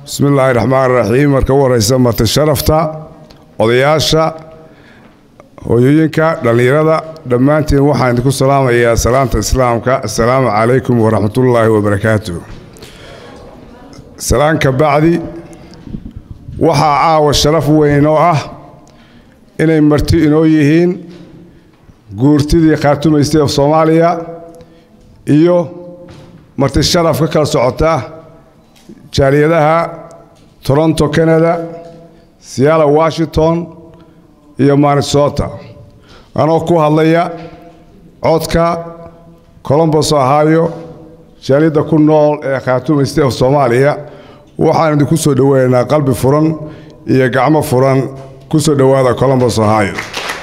bismi illaahi raxmaan raxiim marka u horeysa marti sharafta odayaasha hooyooyinka dhallinyarada dhammaantiin waxaan idinku salaamayaa salaamta islaamka assalaamu calaykum waraxmatullaahi wabarakaatu salaan ka bacdi waxaa caawa sharaf weyn oo ah inay marti inoo yihiin guurtidii khaatumaystay of soomaaliya iyo marti sharaf ka kala socota jaaliyadaha toronto canada seattle washington iyo minnesota anoo ku hadlaya codka colombos ohio jaaliyadda ku nool ee khaatuma state of soomaaliya waxaan idinku soo dhoweynaynaa qalbi furan iyo gacmo furan ku soo dhowaada colombos ohio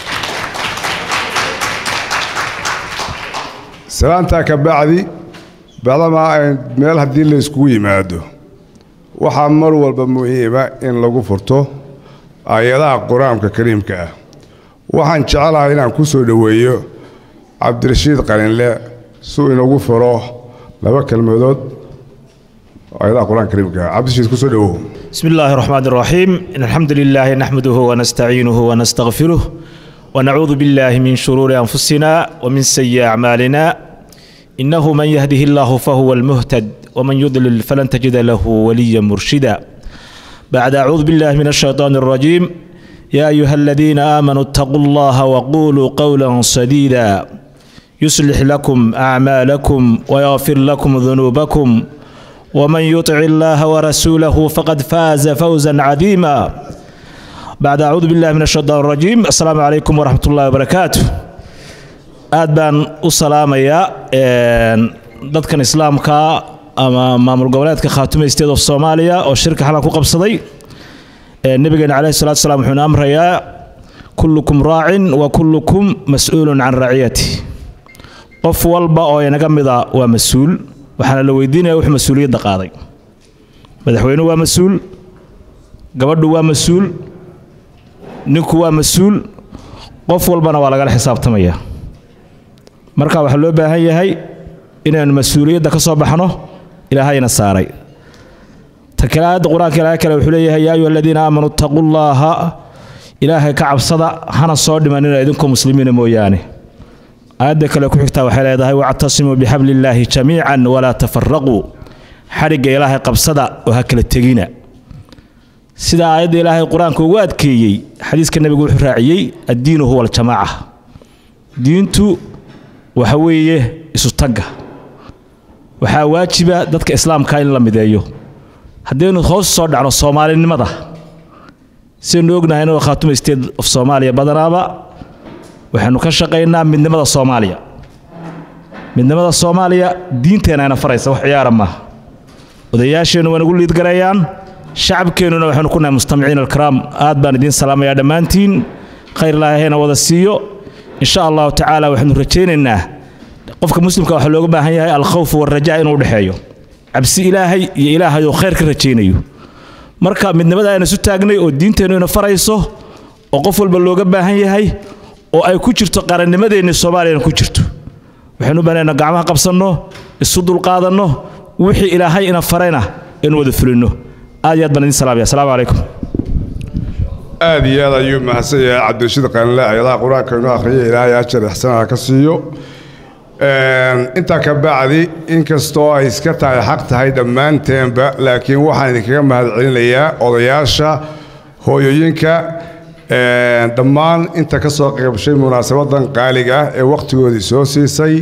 salaantaa ka bacdi bacdamaa ay meel haddii la yskugu yimaado waxaa mar walba muhiima in lagu furto aayadaha qur-aanka kariimka ah waxaan jecelahay inaan ku soo dhoweeyo cabdirashiid qalinle suu inagu furo laba kelmadood aayadaha qur-aanka kariimka ah cabdirashiid kusoo dhowow بسم الله الرحمن الرحيم إن الحمد لله نحمده ونستعينه ونستغفره ونعوذ بالله من شرور أنفسنا ومن سيئ أعمالنا إنه من يهده الله فهو المهتد ومن يضلل فلن تجد له وليا مرشدا بعد أعوذ بالله من الشيطان الرجيم يا أيها الذين آمنوا اتقوا الله وقولوا قولا سديدا يصلح لكم أعمالكم ويغفر لكم ذنوبكم ومن يطع الله ورسوله فقد فاز فوزا عظيما بعد أعوذ بالله من الشيطان الرجيم السلام عليكم ورحمة الله وبركاته aad baan u salaamayaa dadkan islaamka ama maamul goboleedka khaatuma state of soomaaliya oo shirka xalan ku qabsaday nebigeena caleyhi salatu salaam wuxuuna amrayaa kullukum raacin wa kullukum mas-uulun can raciyati qof walba oo inaga mida waa mas-uul waxaana la weydiinaya wuxuu mas-uuliyadda qaaday madaxweynuhu waa mas-uul gabadhu waa mas-uul ninku waa mas-uul qof walbana waa lagala xisaabtamaya marka waxaa loo baahan yahay inaynu mas-uuliyadda ka soo baxno ilaahayna saaray ta kale aayadda qur-aanka ilaahay kale wuxuu leeyahay yaa ayuha aladiina aamanuu ittaquu llaaha ilaahay ka cabsada hana soo dhimanina idinkoo muslimiina mooyaane aayadda kale ku xigtaa waxay leedahay wactasimuu bixabli illaahi jamiican walaa tafaraquu xadhigga ilaahay qabsada oo ha kala tegina sida aayadda ilaahay qur-aanka ugu adkeeyey xadiiska nebigu wuxuu raaciyey addiinu huwa aljamaaca diintu waxa weeye isu tagga waxaa waajiba dadka islaamka in la mideeyo haddaynu hoos soo dhacno soomaalinimada sidaynu ognahay inuu khaatuma state of soomaaliya badanaaba waxaynu ka shaqaynaa midnimada soomaaliya midnimada soomaaliya diinteenayna faraysa wax ciyaara maaha odayaasheennu waa nagu liidgarayaan shacabkeennuna waxaynu ku nahay mustamiciin alkaraam aad baan idiin salaamayaa dhammaantiin khayr ilaahayna wada siiyo in sha allahu tacaala waxaynu rajaynaynaa qofka muslimka waxaa looga baahan yahay alkhawf waraja inuu dhexeeyo cabsi ilaahay iyo ilaahay oo khayr ka rajaynayo marka midnimada ayna isu taagnay oo diinteennu ina farayso oo qof walba looga baahan yahay oo ay ku jirto qarannimadeenni soomaaliyana ku jirto waxaynu banaynaa gacmaha qabsanno isu dulqaadanno wixii ilaahay ina farayna inu wada fulinno aad iyo aad baan idin salaamaya asalaamu calaykum aad iyo aad ayuu mahadsan yahay cabdirashiid qalinle ayadaha qur-aanka inoo akhriya ilaahay ajar ixsanaha ka siiyo intaa ka bacdi inkastoo ay iska tahay xaq tahay dhammaanteenba laakiin waxaan idinkaga mahadcelinayaa odayaasha hooyooyinka dhammaan inta ka soo qaybshay munaasabadan qaaliga ah ee wakhtigoodii soo siisay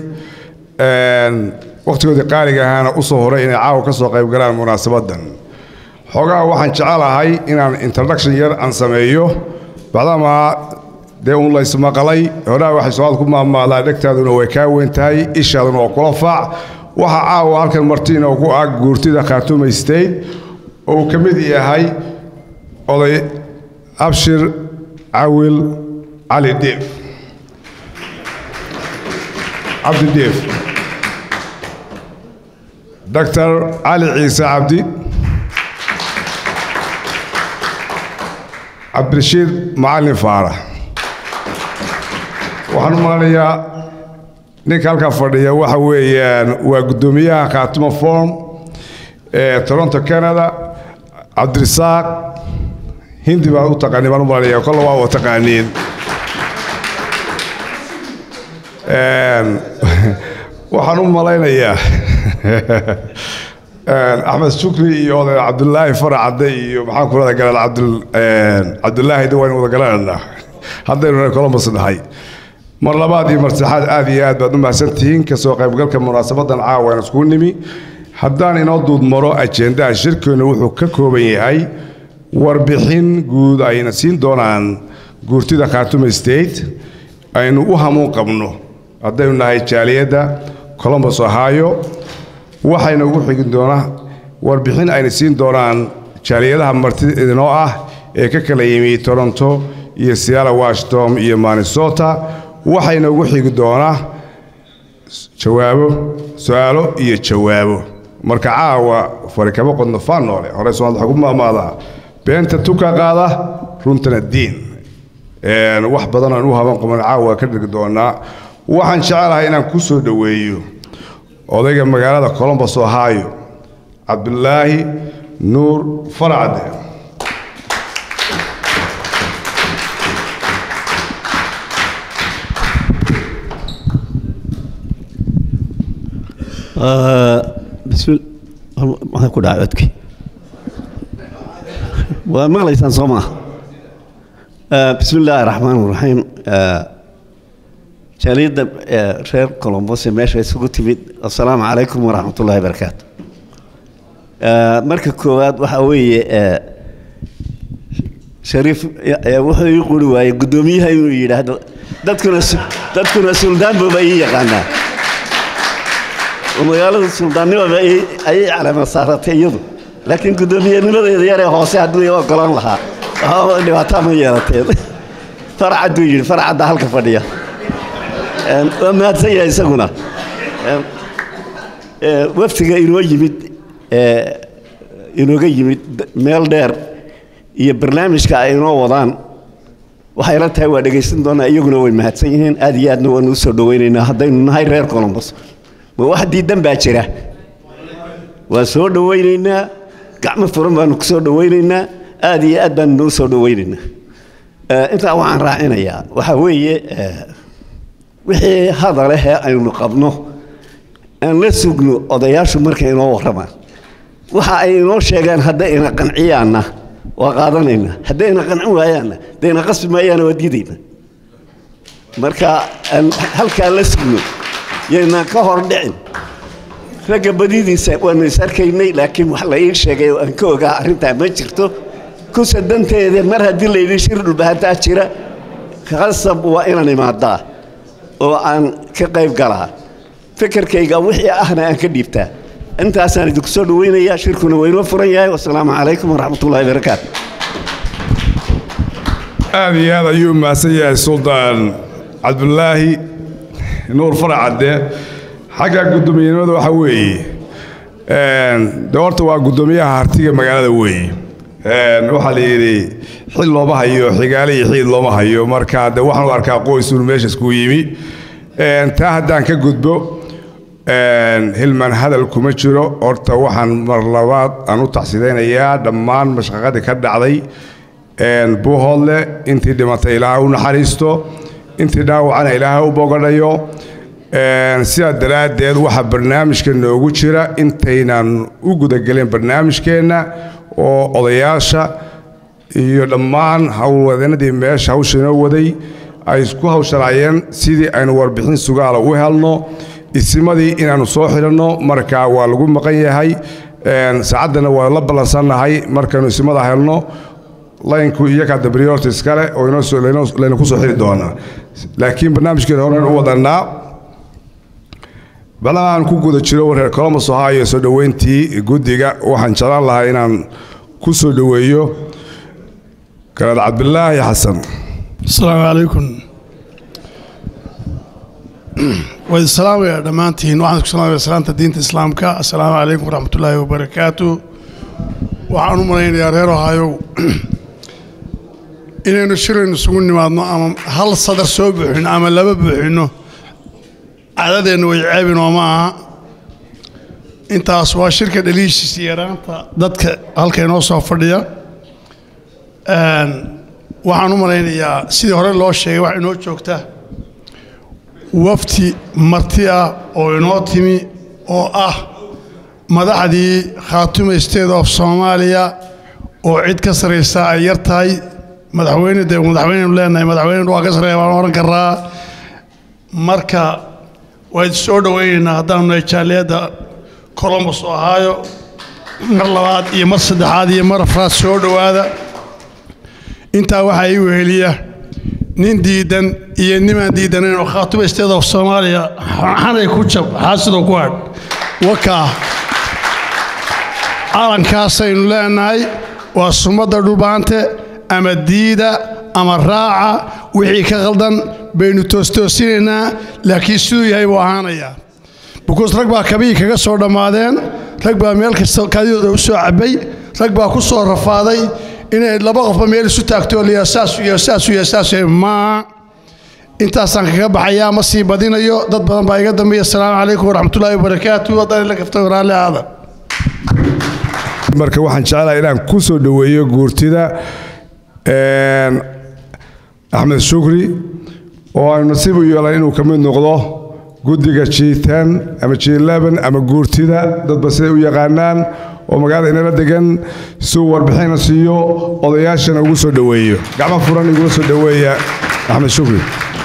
wakhtigoodii qaaliga ahaana u soo horay inay caawa ka soo qayb galaan munaasabadan xoogaha waxaan jecelahay inaan introduction yar aan sameeyo bacdamaa dee uun laysmaqalay horaa waxay soomaad ku maamaadaa dhegtaaduna way kaa weyn tahay ishaaduna waa kula faac waxaa caawa halkan martiina ku ah guurtida khaatuma state oo uu ka mid yahay oday abshir cawil cali deef cabdi deef doctor cali ciise cabdi cabdirashiid macalin faarax waxaan u malanayaa ninka halkaa fadhiya waxa weeyaan waa guddoomiyaha khaatuma form ee toronto canada cabdirisaaq hindi baan u taqaaniin baan u malanaya kolle waa wa taqaaniin waxaan u malaynayaa axmed shukri iyo oday cabdulaahi faracadde iyo maxaan ku rada galaan abdul cabdulaahi de waynu wada garananaa haddaynu colombus nahay mar labaad iyo mar saddexaad aad iyo aad baad u mahadsantihiin kasoo qaybgalka munaasabadan caawa aan iskugu nimi haddaan inoo duudmaro ajendaha shirkeenu wuxuu ka kooban yahay warbixin guud ayna siin doonaan guurtida khartume state aynu u hamuun qabno haddaynu nahay jaaliyadda colombus ohio waxayna ugu xigin doonaa warbixin ayna siin doonaan jaaliyadaha martida idinoo ah ee ka kala yimi toronto iyo seattle washington iyo minnesota waxayna ugu xigi doonaa jawaabo su-aalo iyo jawaabo marka caawa fari kama qodno faan noole hore soomaalida waxaa ku maamaadaa beenta tuka qaada runtana diin wax badan aan u haban qaban caawa ka dhigi doonaa waxaan jecelahay inaan ku soo dhoweeyo odayga magaalada colombus ohio cabdulaahi nuur faracde maxaa ku dhaca codki waa maqlaysaan soo maa bismi illaahi raxmaan raxiim jaaliyadda reer colombos ee meesha isugu timid assalaamu calaykum waraxmat ullahi barakaatu marka koowaad waxaa weeye shariif wuxuu ii quri waayey guddoomiyaha inuu yidhaahdo dadkuna dadkuna suldaanbaba ii yaqaanaa magaalada suldaannimaba ayay calama saaratay iyadu laakiin guddoomiyennimadeeda yaree hoose hadduu i ogolaan lahaa waxba dhibaataa ma yeelateen farcadduu yidhi farcadda halka fadhiya waa mahadsan yahay isaguna waftiga inoo yimid inooga yimid meel dheer iyo barnaamijka ay inoo wadaan waxay la tahay waa dhegaysan doonaa iyaguna way mahadsan yihiin aad iyo aadna waanu usoo dhowaynaynaa haddaynu nahay reer colombos ma wax diidan baa jira waan soo dhowaynaynaa gacmo furan baanu ku soo dhowaynaynaa aad iyo aad baanu noo soo dhowaynaynaa intaa waxaan raacinayaa waxaa weeye wixii hadalehee aynu qabno aan la sugno odayaashu markay inoo warramaan waxa ay inoo sheegaan hadday ina qanciyaanna waa qaadanaynaa hadday ina qancin waayaanna dayna qasbi maayaana waa diidayna marka aan halkaa la sugno yaynaan ka hor dhicin ragga badidiisa waanu is arkaynay laakiin wax la ii sheegay oo aan ka ogaa arrintaa ma jirto kusa danteeda mar haddii layidhi shir dhulbahantaa jira khasab waa inaan imaadaa oo aan ka qayb galaa fikirkayga wixii ahna aan ka dhiibtaa intaasaan idinku soo dhawaynayaa shirkuna waa inoo furan yahay wasalaamu calaykum waraxmat ullahi barakaatu aad iyo aad ayuu mahadsan yahay suldaan cabdulaahi nuur faracadde xagga guddoomiyenimada waxaa weeye de horta waa guddoomiyaha hartiga magaalada weeye waxaa la yidhi xil looma hayo xigaale iyo xiid looma hayo marka de waxaan u arkaa qoysun meesha iskugu yimi taa haddaan ka gudbo hilman hadal kuma jiro horta waxaan mar labaad aan u taxsidaynayaa dhammaan mashaqadii ka dhacday buuhoodle intii dhimatay ilaaha u naxariisto intii dhaawacana ilaaha u bogadhayo sidaa daraaddeed waxaa barnaamijka noogu jira intaynan u gudagelin barnaamijkeenna oo odayaasha iyo dhammaan howlwadeenadii meesha hawsha inoo waday ay isku hawshanaayeen sidii aynu warbixin sugaala u helno isimadii inaannu soo xidhanno marka waa lagu maqan yahay saacaddana waa la ballansannahay markaynu isimada helno laynku iyakaa dabriyorta iskale oo layna ku soo xiri doonaa laakiin barnaamijkeena horen u wadannaa balaha aan ku guda jiro reer colombos ohio soo dhoweyntii guddiga waxaan jeclaan lahaa inaan ku soo dhoweeyo garaad cabdilaahi xasan asalaamu calaykum waa idin salaamayaa dhammaantiin waxaan isku salaamaya salaanta diinta islaamka assalaamu calaykum waraxmatullaahi wabarakaatu waxaan u malaynayaa reer ohaayow inaynu shiraynu isugu nimaadno ama hal sadar soo buuxino ama laba buuxinno cadadeenna way ceebinoo ma aha intaas waa shirka dhaliishiisa yaraanta dadka halka inoo soo fadhiya Een, waxaan u malaynayaa sidii hore loo sheegay wax inoo joogta wafti marti ah oo inoo timi oo ah madaxdii khaatume state of soomaaliya oo cid ka saraysa ay yar tahay madaxweyne dee madaxweynenu leenahay madaxweyne waa ka sareeya waan oran karaa marka waan soo dhowaynaynaa haddaanu nahay jaaliyadda colombus oo ahaayo mar labaad iyo mar saddexaad iyo mar afraad soo dhowaada intaa waxaa ii weheliya nin diidan iyo nimaan diidanayn oo khaatume state of soomaaliya xanay ku jab xaasidoo ku hadh wakaa calankaasaynu leenahay waa sumadda dhubaante ama diida ama raaca wixii ka qaldan baynu toostoosinaynaa laakiin siduu yahay buu ahaanayaa bukuus rag baa kabihii kaga soo dhammaadeen rag baa meel kasta kaadidooda u soo cabbay rag baa ku soo rafaaday inay laba qofba meel isu taagto liya saasu iyo saasu iyo saasu iyo maa intaasaan kaga baxayaa ma sii badinayo dad badan baa iga dambeeya asalaamu calaykum waraxmatullaahi wabarakaatu haddaan ila kaftay raalli aada marka waxaan jeclahay inaan ku soo dhoweeyo guurtida een, axmed shukri oo aynu nasiib u yeelan inuu ka mid noqdo guddiga g10 ama g11 ama guurtida dadba siday u yaqaanaan oo magaalada inala degan si uu warbixina siiyo odayaashana ugu soo dhoweeyo gacmo furan igula soo dhoweeya axmed shukri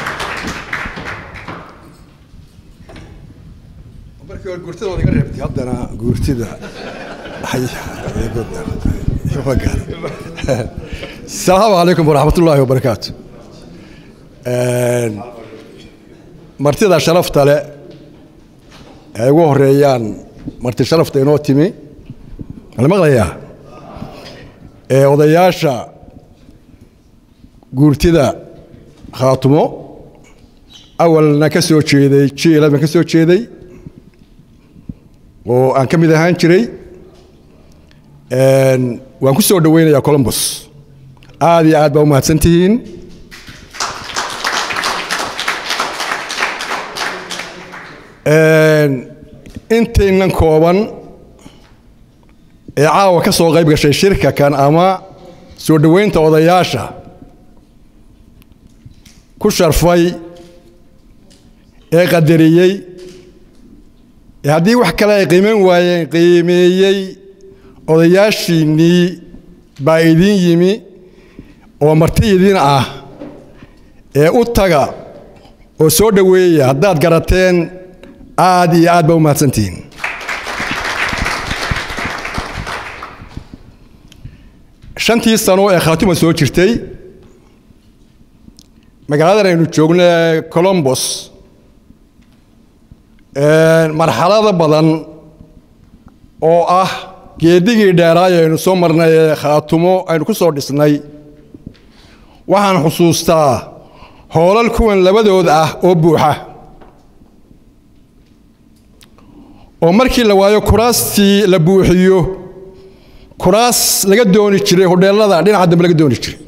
markii hore guurtida waad iga reebtay haddana guurtida asalaamu calaykum waraxmatullaahi wabarakaatu martida sharafta leh ay ugu horeeyaan marti sharafta inoo timi mala maqlayaa ee odayaasha guurtida khaatumo awalna ka soo jeeday jiilad baan ka soo jeeday oo aan ka mid ahaan jiray Een, waan ku soo dhoweynayaa colombus aad iyo aad baa u mahadsan tihiin Een, intaynan kooban ee caawa ka soo qayb gashay shirka kan ama soo dhoweynta odayaasha ku sharfay ee qadariyey ee haddii wax kale ay qiimeyn waayeen qiimeeyey odayaashiinnii baa idiin yimi oo marti idin ah ee u taga oo soo dhoweeya haddaad garateen aad iyo aad baa u mahadsantihiin shantii sano ee khaatuma soo jirtay magaaladan aynu joogno ee colombos marxalado badan oo ah geedigii dheeraay aynu soo marnay ee khaatumo aynu ku soo dhisnay waxaan xusuustaa hoolal kuwan labadood ah oo buuxa oo markii la waayo kuraastii la buuxiyo kuraas laga dooni jiray hodheelada dhinaca dambe laga dooni jiray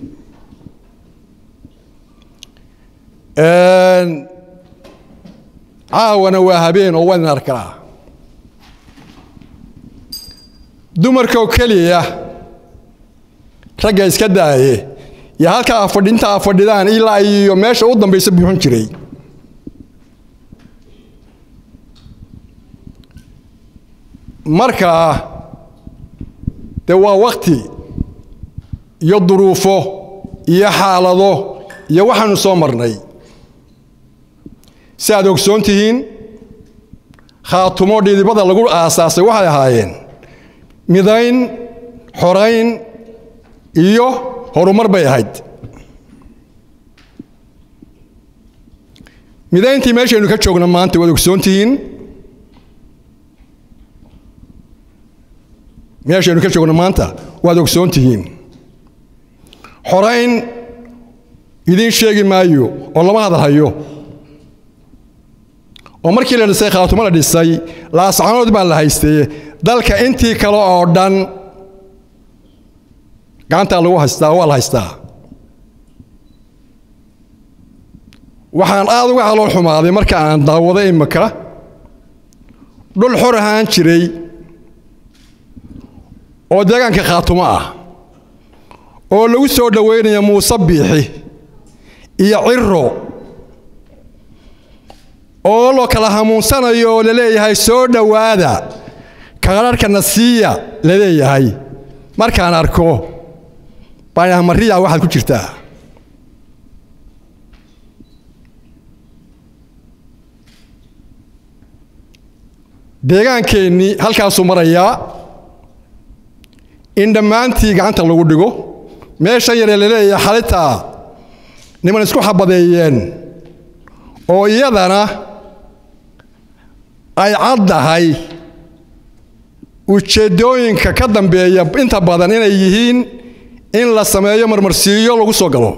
caawana waa habeen oo waan arkaa dumarkoo keliya ragga iska daaye iyo halkaa afadhi inta a fadhidaan ilaa iyo meesha u dambaysa buuxin jiray markaa dee waa wakti iyo duruufo iyo xaalado iyo waxaanu soo marnay si aad ogsoon tihiin khaatumo dhidibada lagu aasaasay waxay ahaayeen midayn xorayn iyo horumar bay ahayd midayntii meeshaynu ka joogno maanta waad ogsoon tihiin meeshaynu ka joogno maanta waad ogsoon tihiin xorayn idiin sheegi maayo oo lama hadal hayo oo markii la dhisay khaatumo la dhisay laascanood baa la haystay dalka intii kale oo dhan gacantaa lagu haystaa waa la haystaa waxaan aad uga calool xumaaday marka aan daawado imika dhul xor ahaan jiray oo deegaanka khaatumo ah oo lagu soo dhoweynaya muuse biixi iyo ciro oo loo kala hamuunsanayo oo laleeyahay soo dhowaada kaadharhkana siiya laleeyahay markaan arko baan mariya waxaad ku jirtaa deegaankeenni halkaasuu marayaa in dhammaantii gacanta lagu dhigo meeshan yaree laleeyahay xalitaa niman isku xabadeeyeen oo iyadana ay caddahay ujeeddooyinka ka dambeeya inta badan inay yihiin in la sameeyo marmarsiiyo lagu soo galo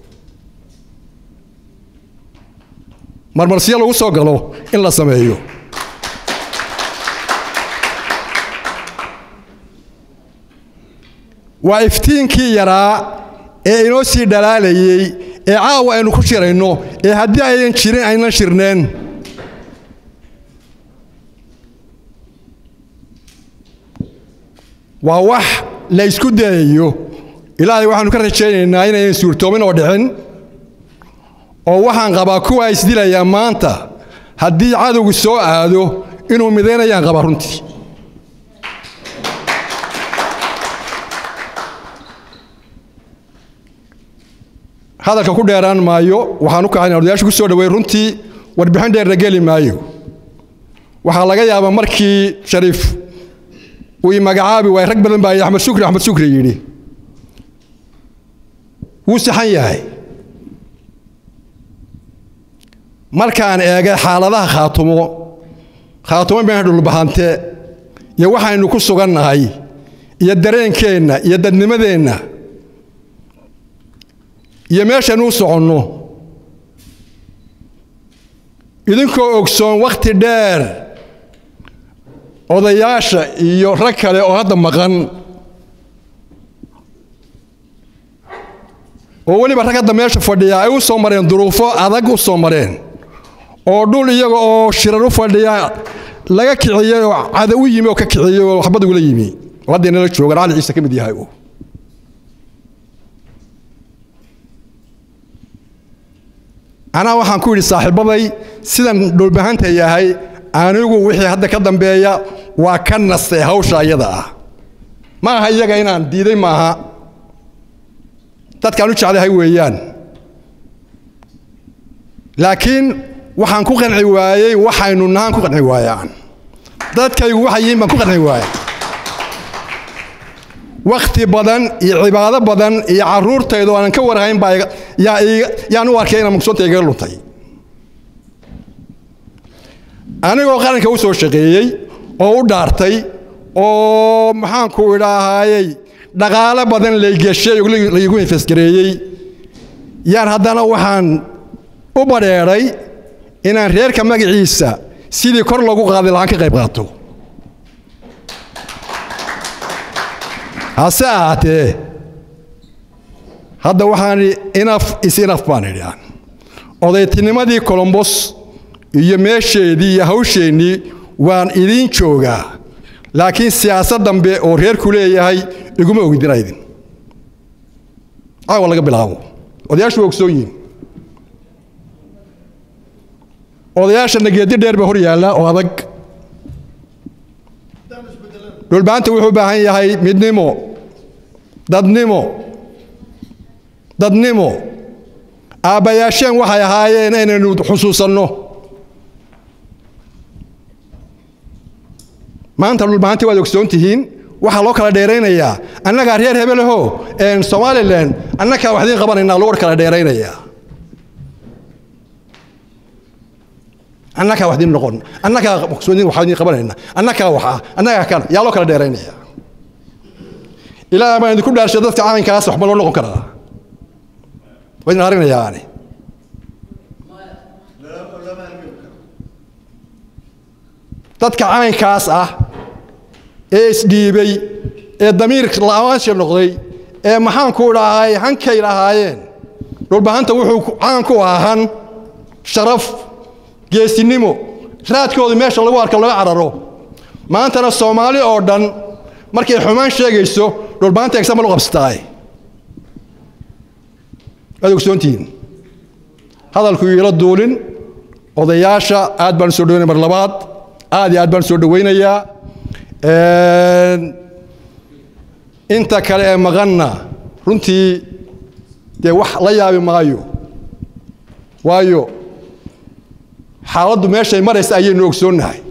marmarsiyo lagu soo galo in la sameeyo waa iftiinkii yaraa ee inoo sii dhalaalayey ee caawa aynu ku shirayno ee haddii aynan jirin aynan shirneen waa wax la ysku dayayo ilaahay waxaanu ka rajaynaynaa inayan suurtoomin oo dhicin oo waxaan qabaa kuwa isdilayaa maanta haddii cadowgu soo aado inuu midaynayaan qabaa runtii hadalka ku dheeraan maayo waxaan u kacayn odayaasha ku soo dhaweey runtii warbixin dheerna geli maayo waxaa laga yaabaa markii shariif uu i magacaabi waay rag badan baa axmed shukri axmed shukri yidhi wuu saxan yahay markaan eegay xaaladaha khaatumo khaatumo been dhulbahante iyo waxaynu ku sugannahay iyo dareenkeenna iyo dadnimadeenna iyo meeshaynu u soconno idinkoo ogsoon wakhti dheer odayaasha iyo rag kale oo hadda maqan oo weliba rag hadda meesha fadhiya ay u soo mareen duruufo adag u soo mareen oo dhul iyaga oo shirar u fadhiya laga kiciyey oo cada u yimi oo ka kiciyey oo waxbad ugula yimi oo hadda inala joogan cali ciise ka mid yahay anaa waxaan ku yidhi saaxiibbaday sidan dhulbahanta yahay anigu wixii hadda ka dambeeya waa ka nastay hawsha iyada ah ma aha iyaga inaan diiday maaha dadkaan u jeclahay weeyaan laakiin waxaan ku qanci waayey waxaynu nahaan ku qanci waayaan dadkaygu waxay yihiin baan ku qanci waaya wakhti badan iyo cibaado badan iyo carruurtayda oo aanan ka warhayn baa yaan u arkay inaan mugsoonta igaga luntay anigoo qaranka u soo shaqeeyey oo u dhaartay oo maxaanku idhaahayey dhaqaalo badan laygeshay laygu infasgareeyey yaan haddana waxaan u badheedhay inaan reerka magaciisa sidii kor loogu qaadi lahaan ka qayb qaato hase ahaatee hadda waxaan inaf is inaf baan idhi odaytinimadii colombos iyo meesheedii iyo hawsheennii waan idiin joogaa laakiin siyaasad dambe oo reerku leeyahay iguma ogdina idin caawa laga bilaabo odayaashu waa ogsoon yihin odayaashana geedi dheer baa hor yaalla oo adag dhulbaanta wuxuu u baahan yahay midnimo dadnimo dadnimo aabbayaasheen waxay ahaayeen inaynu xusuusanno maanta dhulbahanti waad ogsoon tihiin waxaa loo kala dheeraynayaa annagaa reer hebelaho somalilan annagaa wax idiin qabanaynaa loo kala dheeraynayaa annagaa wax idiin noqon annagaa wax idiin qabanayna annagaa wax ah annagaa kana yaa loo kala dheeraynaya ilaaha baan idinku dhaarshay dadka calankaas waxba loo noqon karaa waa idin aragnayaa ani dadka caynkaas ah ee isdhiibay ee damiir la'aansha noqday ee maxaanku dhahay hankay lahaayeen dhulbahanta wuxuu caan ku ahaa han sharaf geesinimo raadkooda meesha lagu arko laga cararo maantana soomaali oo dhan markay xumaan sheegayso dhulbaanta example u qabsataay waad ogsoontihiin hadalku iila duulin odayaasha aad baan soo dhaweynaya mar labaad aad iyo aad baan soo dhaweynayaa inta kale ee maqanna runtii dee wax la yaabi maayo waayo xaaladdu meeshay maraysa ayaynu ogsoonnahay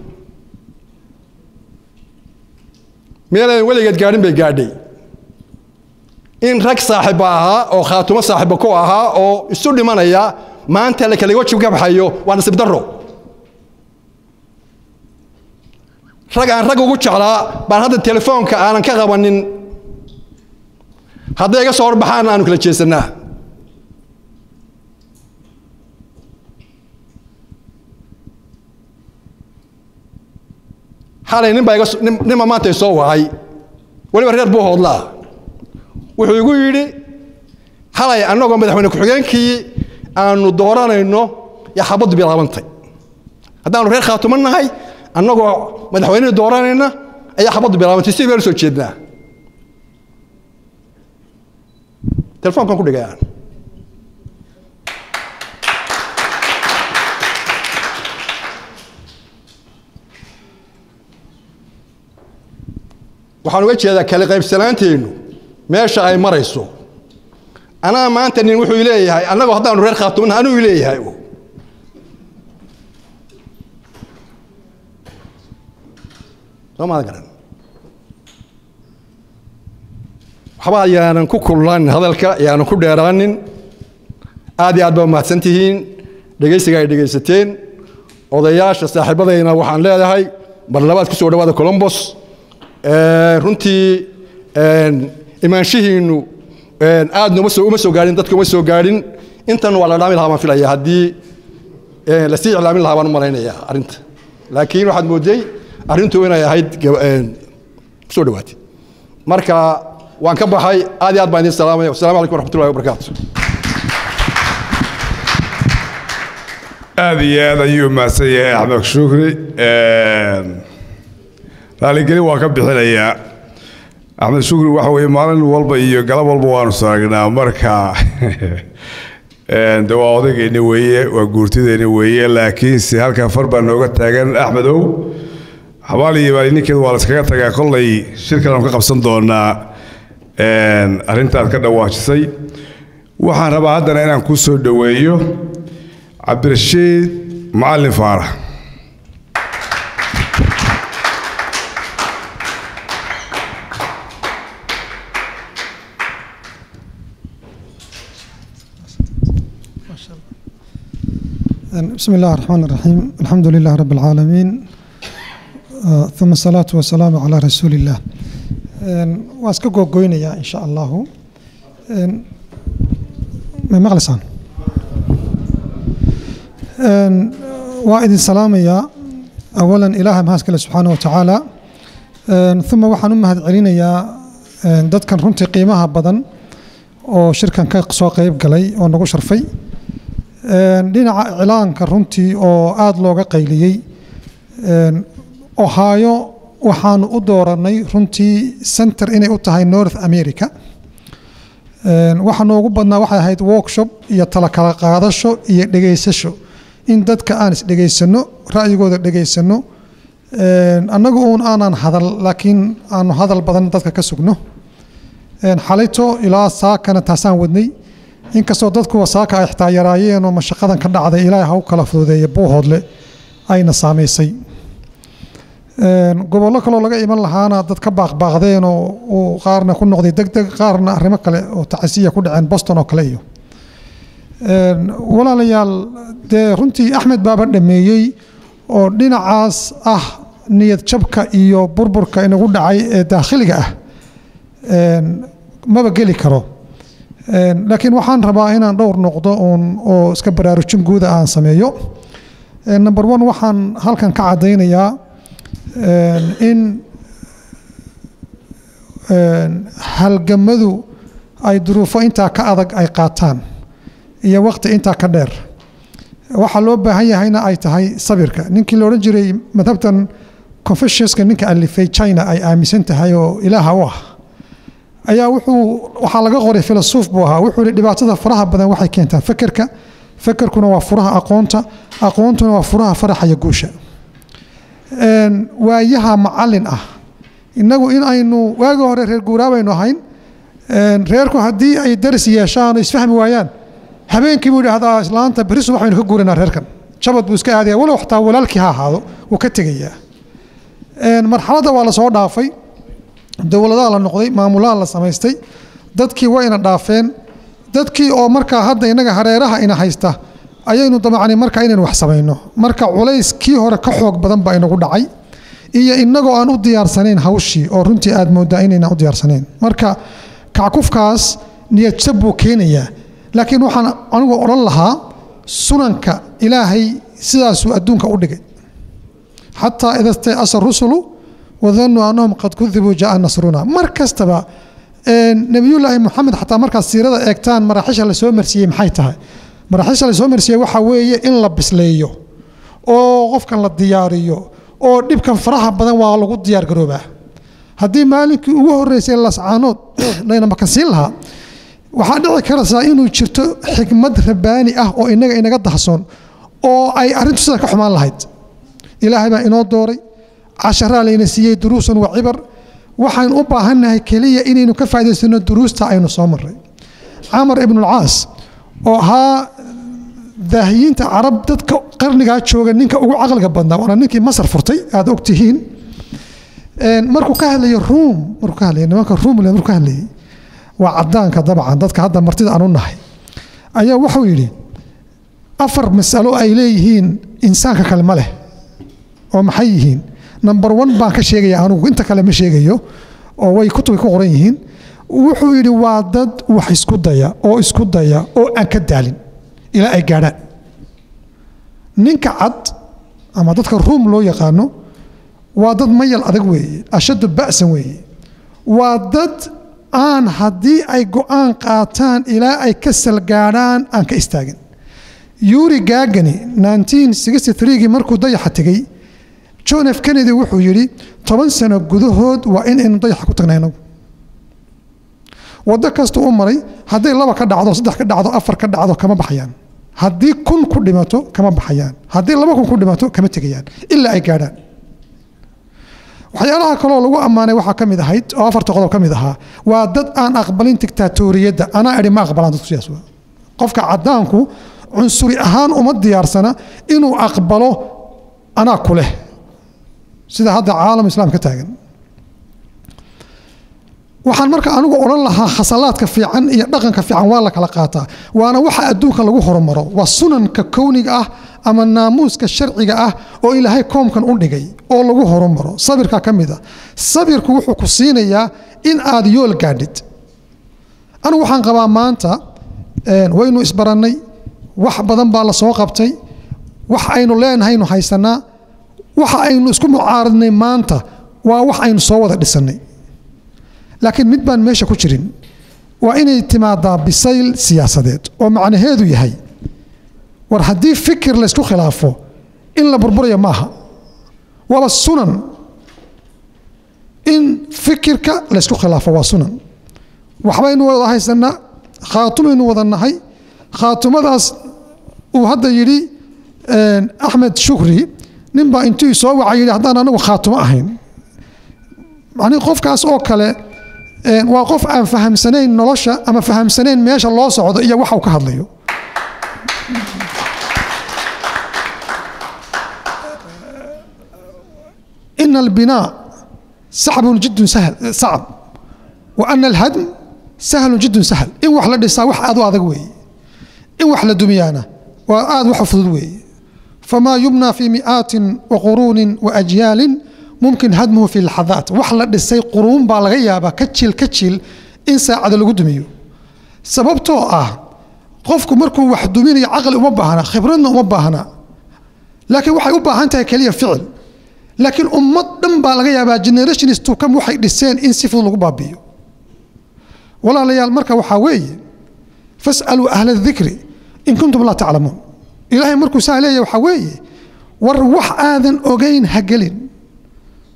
meelaan weligeed gaadhin bay gaadhay in rag saaxiba ahaa oo khaatumo saaxiba ku ahaa oo isu dhimanaya maanta la kala wajib ka baxayo waa nasiib darro rag aan rag ugu jeclaa baan hadda telefoonka aanan ka qabanin hadday iga soo horbaxaanna aanu kala jeesannaa xalay nin baa iga ninba maanta soo wacay weliba reer buu hoodlaa wuxuu igu yidhi xalay annagoo madaxweyne ku-xigeenkii aanu dooranayno yaa xabaddu bilaabantay haddaanu reer khaatumo nahay annagoo madaxweynihii dooranayna ayaa xabaddu bilaabantay si baynu soo jeednaa telefoonkan ku dhigay aan waxaan uga jeedaa kala qaybsanaanteennu meesha ay marayso anaa maanta nin wuxuu leeyahay annagoo haddaanu reer khaatumna anuu leeyahay soo maada garan waxba yaanan ku kululaanin hadalka yaanan ku dheeraanin aad iyo aad baa mahadsan tihiin dhegaysiga ay dhegaysateen odayaasha saaxiibadayna waxaan leedahay mar labaad ku soo dhawaada colombos runtii imaanshihiinnu aadna uma soo uma soo gaadhin dadka uma soo gaadhin intan waa la dhaami lahaa baan filaya haddii lasii iclaamin lahaa baan u malaynayaa arrinta laakiin waxaad mooday arrintu inay ahayd kusoo dhawaatay marka waan ka baxay aad iyo aad baan idin salaamaya wassalamu calaykum waraxmatullahi wabarakaatu aad iyo aad ayuu mahadsan yahay axmed shukri raaligelin waa ka bixinayaa axmed shukri waxa weye maalin walba iyo galab walba waanu saragnaa marka de waa odaygeeni weeye waa guurtideeni weeye laakiinse halkan far baa nooga taagan axmedow xabaaliyo baa ninkeedu waa la iskaga tagaa kollay shirkan aanu ka qabsan doonaa arrintaad ka dhawaajisay waxaan rabaa haddana inaan ku soo dhoweeyo cabdirashiid macalin faarax بسم الله الرحمن الرحيم الحمد لله رب العالمين ثم الصلاة والسلام على رسول الله واسكا gogoynaya in sha allahu may maqlaysaan waa idin salaamayaa awalan ilaaha mahadskale subxaana wa tacaala uma waxaan u mahad celinayaa dadkan runtii qiimaha badan oo shirkan ka soo qeyb galay oo nagu sharfay dhinaca iclaanka runtii oo aada looga qayliyey ohaayo waxaanu u dooranay runtii center inay u tahay north america waxa noogu badnaa waxay ahayd workshop iyo tala kala qaadasho iyo dhegaysasho in dadka aan isdhegaysano ra'yigooda dhegaysano annagu uun aanan hadal laakiin aanu hadal badan dadka ka sugno xalayto ilaa saakana taasaan wadnay inkastoo dadkuwa saaka ay xitaa yaraayeen oo mashaqadan ka dhacday ilaahay ha u kala fududeeya buuhoodle ayna saamaysay gobollo kaloo laga iman lahaana dad ka baaqbaaqdeen oo uu qaarna ku noqday deg deg qaarna arrimo kale oo tacasiya ku dhaceen boston oo kale iyo walaalayaal dee runtii axmed baaba dhameeyey oo dhinacaas ah niyad jabka iyo burburka inagu dhacay ee daakhiliga ah maba geli karo laakiin waxaan rabaa inaan dhowr noqdo uun oo iska baraarujin guuda aan sameeyo number one waxaan halkan ka caddaynayaa in halgamadu ay duruufo intaa ka adag ay qaataan iyo waqti intaa ka dheer waxaa loo baahan yahayna ay tahay sabirka ninkii la odhan jiray madhabtan confuciuska ninka alifay china ay aaminsan tahay oo ilaaha u ah ayaa wuxuu waxaa laga qoray filasuuf buu ahaa wuxuu yihi dhibaatada faraha badan waxay keentaa fekerka fekerkuna waa furaha aqoonta aqoontuna waa furaha faraxa iyo guusha Een, waayaha macalin ah innagu in aynu waagi hore reer guuraa baynu ahayn Een, reerku haddii ay daris yeeshaan oo isfahmi waayaan habeenkii buu idhaahdaa islaanta berri subax baynu ka guuranaa reerkan jabad buu iska aadaya walow xataa walaalkii ha ahaado wuu ka tegayaa Een, marxaladda waa la soo dhaafay dowladaha la noqday maamulaha la samaystay dadkii waa ina dhaafeen dadkii oo markaa hadda inaga hareeraha ina haysta ayaynu damacnay markaa inaynu wax samayno marka culays kii hore ka xoog badan baa inagu dhacay iyo inagoo aan u diyaarsanayn hawshii oo runtii aad moodaa inaynan u diyaarsanayn marka kackufkaas niyadjab buu keenayaa laakiin waxaan anigu odhan lahaa sunanka ilaahay sidaasuu adduunka u dhigay xataa ida stayasa rusulu wadanuu annahum qad kudibuu jaa nasruna mar kastaba een, nebiyullaahi moxamed xataa markaad siirada eegtaan maraaxisha la soo marsiiyey maxay tahay maraaxisha la soo marsiiyey waxaa weeye in la bisleeyo oo qofkan la diyaariyo oo dhibkan faraha badan waa lagu diyaar garoobaa haddii maalinkii ugu horreysay lascaanood layna makansiin lahaa waxaa dhici karaysaa inuu jirto xikmad rabbaani ah oo inaga inaga dahsoon oo ay arrintu sida ka xumaan lahayd ilaahay baa inoo dooray casharaa layna siiyey duruusan wa cibar waxaynu u baahannahay keliya inaynu ka faa'idaysano duruusta aynu soo marray camar ibnulcaas oo ahaa daahiyiinta carab dadka qarnigaa jooga ninka ugu caqliga badnaa waana ninkii masar furtay aad og tihiin Een, markuu ka hadlayo ruum markuu ka hadlayo nimanka ruumle markuu ka hadlayay waa cadaanka dabcan dadka hadda martida aan u nahay ayaa wuxuu yidhi afar masalo ay leeyihiin insaanka kale ma leh oo maxay yihiin number one baan ka sheegaya anugu inta kale ma sheegayo oo way kutubay ku qoran yihiin wuxuu yidhi waa dad wax isku daya oo isku daya oo aan ka daalin ilaa ay gaadhaan ninka cad ama dadka ruum loo yaqaano waa dad mayal adag weeye ashaddu ba'san weeye waa dad aan haddii ay go'aan qaataan ilaa ay ka salgaadhaan aan ka istaagin yuri gagani 1963gii markuu dayaxa tegey john f kennedy wuxuu yidhi toban sano gudahood waa in aynu dayaxa ku tagnay inagu waddo kasta u maray hadday laba ka dhacdo saddex ka dhacdo afar ka dhacdo kama baxayaan haddii kun ku dhimato kama baxayaan haddii laba kun ku dhimato kama tegayaan ilaa ay gaadhaan waxyaalaha kaloo lagu ammaanay waxaa ka mid ahayd oo afarta qodob ka mid ahaa waa dad aan aqbalin dictaatoriyadda anaa idhi ma aqbalaan dadku sidaas waa qofka caddaanku cunsuri ahaan uma diyaarsana inuu aqbalo anaa ku leh sida hadda caalam islaam ka taagan waxaan marka anigu odhan lahaa khasalaadka fiican iyo dhaqanka fiican waa la kala qaataa waana waxa adduunka lagu horumaro waa sunanka kowniga ah ama naamuuska sharciga ah oo ilaahay koomkan u dhigay oo lagu horumaro sabirka ka mid a sabirku wuxuu ku siinayaa in aad yool gaadhid anigu waxaan qabaa maanta een, waynu isbarannay wax badan baa la soo qabtay wax aynu leenahaynu haysanaa waxa aynu isku mucaaradnay maanta waa wax aynu soo wada dhisannay laakiin mid baan meesha ku jirin waa inay timaadaa bisayl siyaasadeed oo macnaheedu yahay war haddii fikir laysku khilaafo in la burburayo maaha waaba sunan in fikirka laysku khilaafo waa sunan waxbaynu wada haysanaa khaatumaynu wada nahay khaatumadaas uu hadda yidhi een, axmed shukri ninbaa intuu soo waca yidhi haddaan anagu khaatumo ahayn macnihi qofkaas oo kale een, waa qof aan fahamsanayn nolosha ama fahamsanayn meesha loo socdo iyo waxa uu ka hadlayo إن البناء صعب جدا سهل صعب وأن الهدم سهل جدا سهل إن وحلا دسا وح أدو أدق وي إن وحلا دميانا وآد وحفظ وي فما يبنى في مئات وقرون وأجيال ممكن هدمه في اللحظات وحلا دسا قرون بالغيابة كتشل كتشل إن ساعد القدميو سببتو آه قفكو مركو وحدومين عقل وما باهنا خبرنا وما باهنا لكن waxay u baahan tahay kaliya ficil laakiin ummad dhan baa laga yaabaa generationist to come waxay dhiseen in si fudud lagu baabi'iyo walaalayaal marka waxaa weeye fas'aluu ahla dikri in kuntum laa taclamuun ilaahay markuu saa leeyahay waxaa weeye war wax aadan ogayn ha gelin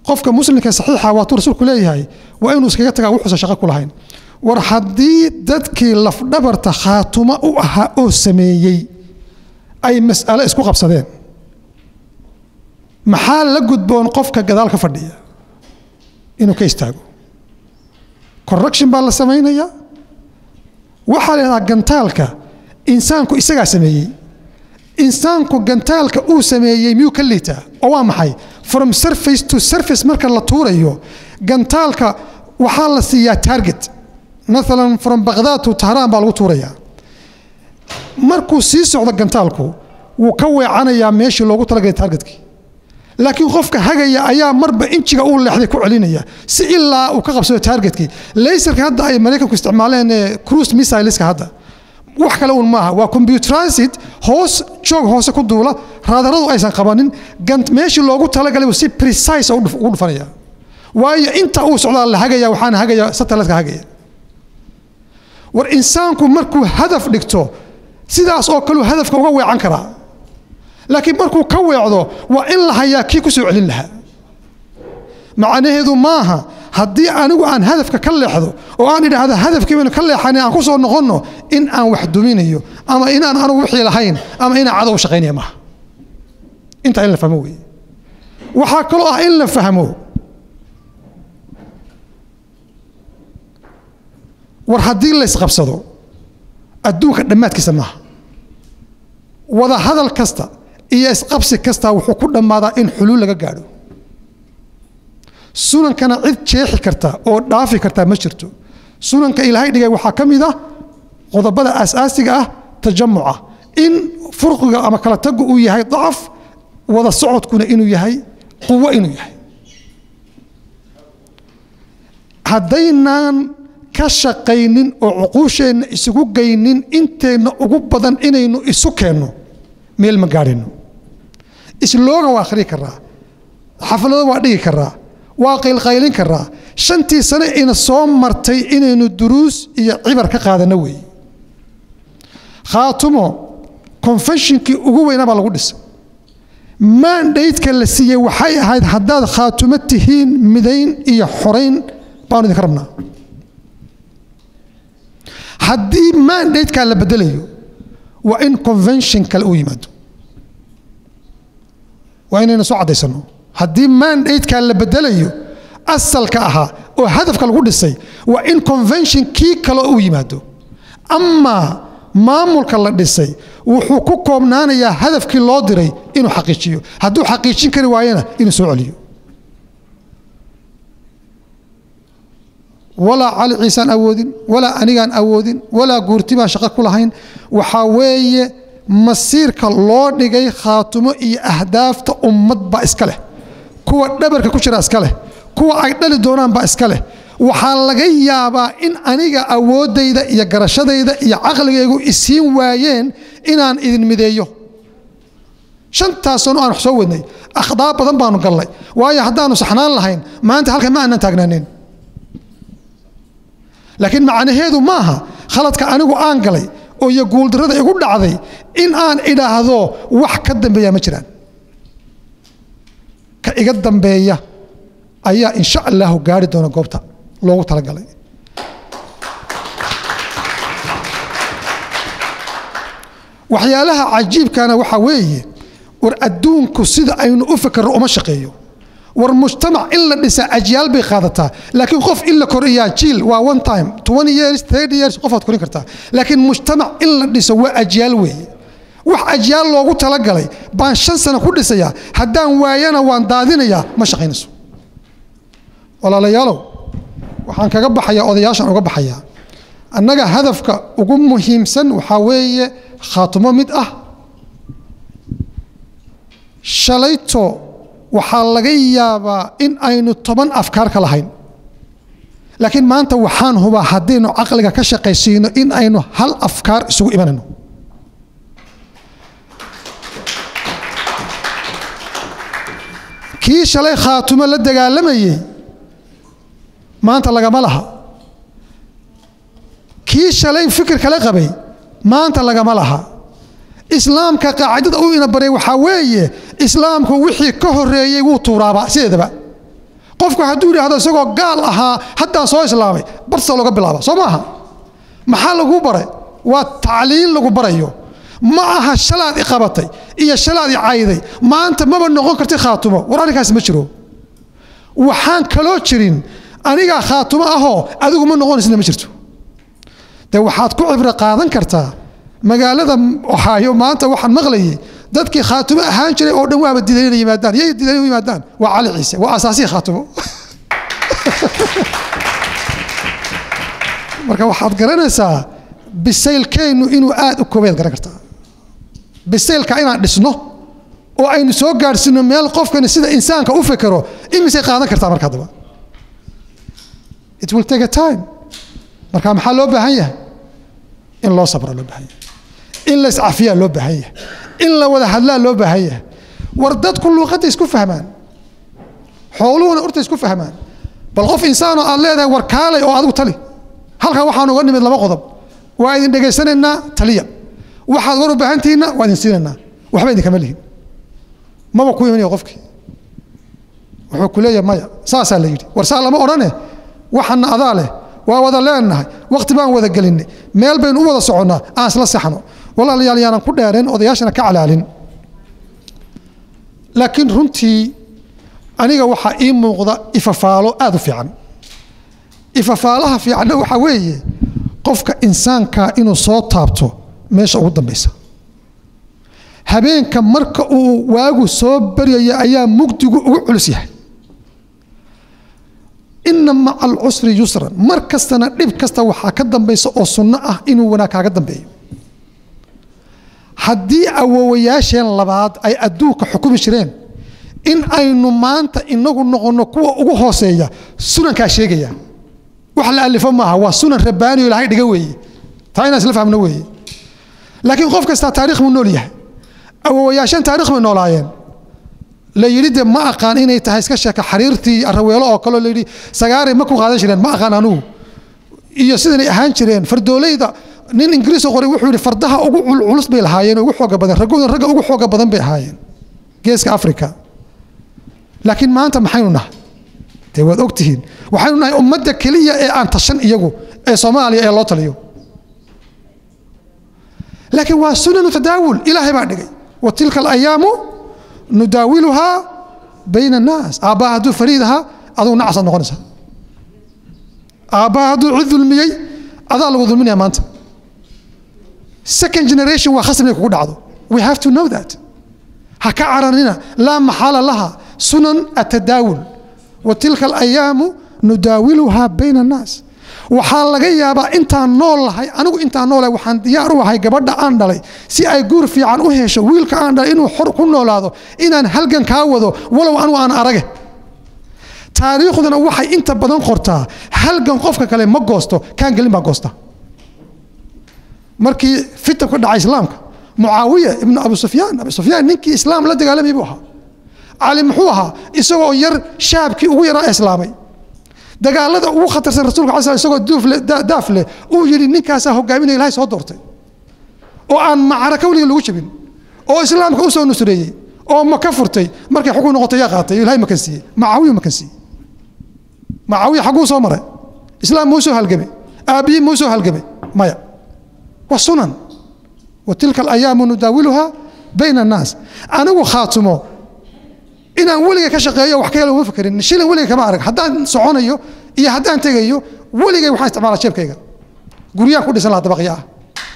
qofka muslimka saxiixa waatuu rasuulku leeyahay waa inuu iskaga tagaa wuxuusan shaqo ku lahayn war haddii dadkii lafdhabarta khaatumo u ahaa oo sameeyey ay mas'alo isku qabsadeen maxaa la gudboon qofka gadaal ka fadhiya inuu ka istaago correction baa la samaynayaa waxaa la yidhahdaa gantaalka insaanku isagaa sameeyey insaanku gantaalka uu sameeyey miyuu ka liitaa oo waa maxay from surface to surface marka la tuurayo gantaalka waxaa la siiyaa target maalan from baqdaad to tahraan baa lagu tuurayaa markuu sii socdo gantaalku wuu ka weecanayaa meeshii loogu talagalay targetkii laakiin qofka hagaya ayaa marba injiga uu leexday ku celinaya si ilaa uu ka qabsado targetkii laserka hadda ay maraykanku isticmaaleen ee cruise missileska hadda wax kale uun maaha waa computerized hoos joog hoose ku duula raadaradu aysan qabanin gant meeshii loogu talagalay buu si precise ugu dhufanaya waayo inta uu socdaa la hagaya waxaana hagaya satellite-ka hagaya war insaanku markuu hadaf dhigto sidaas oo kaleu hadafka uga weecan karaa laakiin markuu ka weecdo waa in la hayaa kii ku soo celin lahaa macnaheedu maaha haddii anigu aan hadafka ka leexdo oo aan idhaahdo hadafkii baynu ka leexanay aan ku soo noqonno in aan wax duminayo ama inaan anigu wixii lahayn ama inaan cadow shaqaynaya maaha intaa in la fahmo weeye waxaa kaloo ah in la fahmo war haddii la isqabsado adduunka dhammaadkiisa maaha wada hadal kasta iyo isqabsi kasta wuxuu ku dhammaadaa in xuluul laga gaadho sunankana cid jeexi karta oo dhaafi karta ma jirto sunanka ilaahay dhigay waxaa ka mid ah qodobada aasaasiga ah tajamuca in furqiga ama kala tagu uu yahay dacaf wada socodkuna inuu yahay quwo inuu yahay haddaynaan ka shaqaynin oo cuquusheenna isugu geynin inteenna ugu badan inaynu isu keenno meel ma gaadhino islooga waa akhrii karaa xaflado waa dhigi karaa waa qaylqaylin karaa shantii sane ina soo martay inaynu duruus iyo cibar ka qaadanno weeye khaatumo konfenshinkii ugu weynaa baa lagu dhisay maandhaydka la siiyey waxay ahayd haddaad khaatumo tihiin midayn iyo xorayn baanu idinka rabnaa haddii maandhaydkaa la bedelayo waa in convention kale uu yimaado waa inaynu soo caddaysano haddii maandhaydkaa la bedelayo asalka ahaa oo hadafka lagu dhisay waa in convention kii kale uu yimaado amaa maamulka la dhisay wuxuu ku koobnaanayaa hadafkii loo diray inuu xaqiijiyo hadduu xaqiijin kari waayana inuu soo celiyo walaa cali ciisaan awoodin walaa anigaan awoodin walaa guurti baan shaqo ku lahayn waxaa weeye masiirka loo dhigay khaatumo iyo ahdaafta ummad baa iska leh kuwa dhabarka ku jira iska leh kuwa ay dhali doonaan baa iska leh waxaa laga yaabaa in aniga awooddayda iyo garashadayda iyo caqligaygu isiin waayeen inaan idin mideeyo shantaas sano aan wax soo wadnay akhdaa badan baanu gallay waayo haddaanu saxnaan lahayn maanta halkan ma aanan taagnaanin laakiin macnaheedu maaha khaladka anigu aan galay oo iyo guuldarrada igu dhacday in aan idhaahdo wax ka dambeeya ma jiraan ka iga dambeeya ayaa insha allahu gaari doona goobta loogu talagalay waxyaalaha cajiibkana waxaa weeye war adduunku sida aynu u fikirno uma shaqeeyo war mujtamac in la dhisa ajyaal bay qaadataa laakiin qof in la koriyaa jiil waa one time twenty years thirty years qofaad korin kartaa laakiin mujtamac in la dhiso waa ajyaal weeye wax ajyaal loogu talagalay baan shan sano ku dhisayaa haddaan waayana waan daadinayaa ma shaqaynayso walaalayaalow waxaan kaga baxayaa odayaashan uga baxayaa annaga hadafka ugu muhiimsan waxaa weeye khaatumo mid ah shalayto waxaa laga yaabaa in aynu toban afkaar ka lahayn laakiin maanta waxaan hubaa haddaynu caqliga ka shaqaysiino in aynu hal afkaar isugu imanayno kii shalay khaatumo la dagaalamayey maanta lagama laha kii shalay fikir kala qabay maanta lagama laha islaamka qaacidada uu ina baray waxaa weeye islaamku wixii ka horeeyey wuu tuuraaba sideedaba qofku hadduu yidhaahdo isagoo gaal ahaa haddaan soo islaamay barsa looga bilaaba soo maaha maxaa laguu baray waa tacliin lagu barayo ma aha shalaad i qabatay iyo shalaad i cayday maanta maba noqon karti khaatumo war arrinkaas ma jiro waxaan kaloo jirin anigaa khaatumo ahoo adigu ma noqonaysna ma jirto de waxaad ku cibro qaadan kartaa magaalada ohaayo maanta waxaan maqlayay dadkii khaatumo ahaan jiray oo dhan waaba diidan inay yimaadaan yay diidan inay yimaadaan waa cali ciise waa asaasihii khaatumo marka waxaad garanaysaa bisaylkeennu inuu aad u koobeed garan kartaa bisaylka inaan dhisno oo aynu soo gaadhsiino meel qofkani sida insaanka u fekero imisay qaadan kartaa marka haddaba it will take a time marka maxaa loo baahan yahay in loo sabra loo baahan yahay in la iscafiyaa loo baahan yahay in la wada hadlaa loo baahan yahay war dadku luuqadda isku fahmaan xooluhuna urta isku fahmaan bal qof insaanoo aad leedahay war kaalay oo adigu tali halkan waxaan uga nimid laba qodob waa idin dhegaysanaynaa taliya waxaad war u baahantihiinna waa idin siinaynaa waxba idinkama lihin maba ku imanaya qofkii wuxuu ku leeyahay maya saasaa la yidhi war saa lama odhane waxana adaa leh waa wada leenahay waqti baan wada gelinay meel baynu u wada soconnaa aan isla saxno walaalayaal yaanan ku dheereen odayaashana ka calaalin laakiin runtii aniga waxaa ii muuqda ifafaalo aad u fiican ifafaalaha fiicanna waxaa weeye qofka insaanka inuu soo taabto meesha ugu dambaysa habeenka marka uu waagu soo baryaya ayaa mugdigu ugu culus yahay ina maca alcusri yusran mar kastana dhib kasta waxaa ka dambaysa oo sunno ah inuu wanaag kaaga dambeeyo haddii awowayaasheen labaad ay adduunka xukumi jireen in aynu maanta inagu noqonno kuwa ugu hooseeya sunankaa sheegaya wax la alifo maaha waa sunan rabbaaniyo ilahay dhiga weeye taa inaan isla fahmno weeye laakiin qof kastaa taarikh buu nool yahay awowayaasheen taarikh bay noolaayeen la yidhi de ma aqaan inay tahay iska sheeka xariirtii araweelo oo kaleo layidhi sagaaray ma ku qaadan jireen ma aqaan anugu iyo sidanay ahaan jireen fardoolayda nin ingiriis qoray wuxuu yidhi fardaha ugu culculus bay lahaayeen ugu xooga badan raggoodan ragga ugu xooga badan bay ahaayeen geeska africa laakiin maanta maxaynu nahay dee waad ogtihiin waxaynu nahay ummadda keliya ee aan tashan iyagu ee soomaaliya ee loo taliyo laakiin waa sunanu tadaawul ilaahay baa dhigay wa tilka alayaamu nudaawiluhaa bayna annaas aabbaha hadduu fariid ahaa adugu nacasaad noqonaysaa aabbaha hadduu cid dulmiyey adaa lagu dulminaya maanta second generation waa khasab inay kugu dhacdo we have to know that ha ka caranina laa maxaala laha sunan atadaawul wa tilka alayaamu nudaawiluhaa bayna annaas waxaa laga yaabaa intaan nool lahay anigu intaan noolahay waxaan diyaar u ahay gabadha aan dhalay si ay guur fiican u hesho wiilka aan dhalay inuu xor ku noolaado inaan halgan kaa wado walow anigu aan arage taariikhduna waxay inta badan qortaa halgan qofka kale ma goosto kaan gelin baa goosta markii fitan ka dhacay islaamka mucaawiya ibnu abu sufyaan abu sufyaan ninkii islaam la dagaalamay buu ahaa cali muxuu ahaa isagoo yar shaabkii ugu yaraa islaamay dagaalada ugu khatarsan rasulka ala sl isagoo daaf leh uu yidhi ninkaasaa hogaaminaya ilahay soo doortay oo aan macraka weliga lagu jabin oo islaamka u soo nusreeyey oo maka furtay markay xukun noqotay yaa qaatay ilahay makan siiyey macaawiya makan siiyey macaawiya xagguu soo maray islaam muu soo halgamay aabbiyi muu soo halgamay maya waa sunan wa tilka alayaamu nudaawiluhaa bayna annaas anigu khaatumo inaan weliga ka shaqeeyo wax ka helo uma fakerin shilin weliga kama arag haddaan soconayo iyo haddaan tegayo weligay waxaan isticmaalaa jeebkayga guryaan ku dhisan lahaa dabaqya ah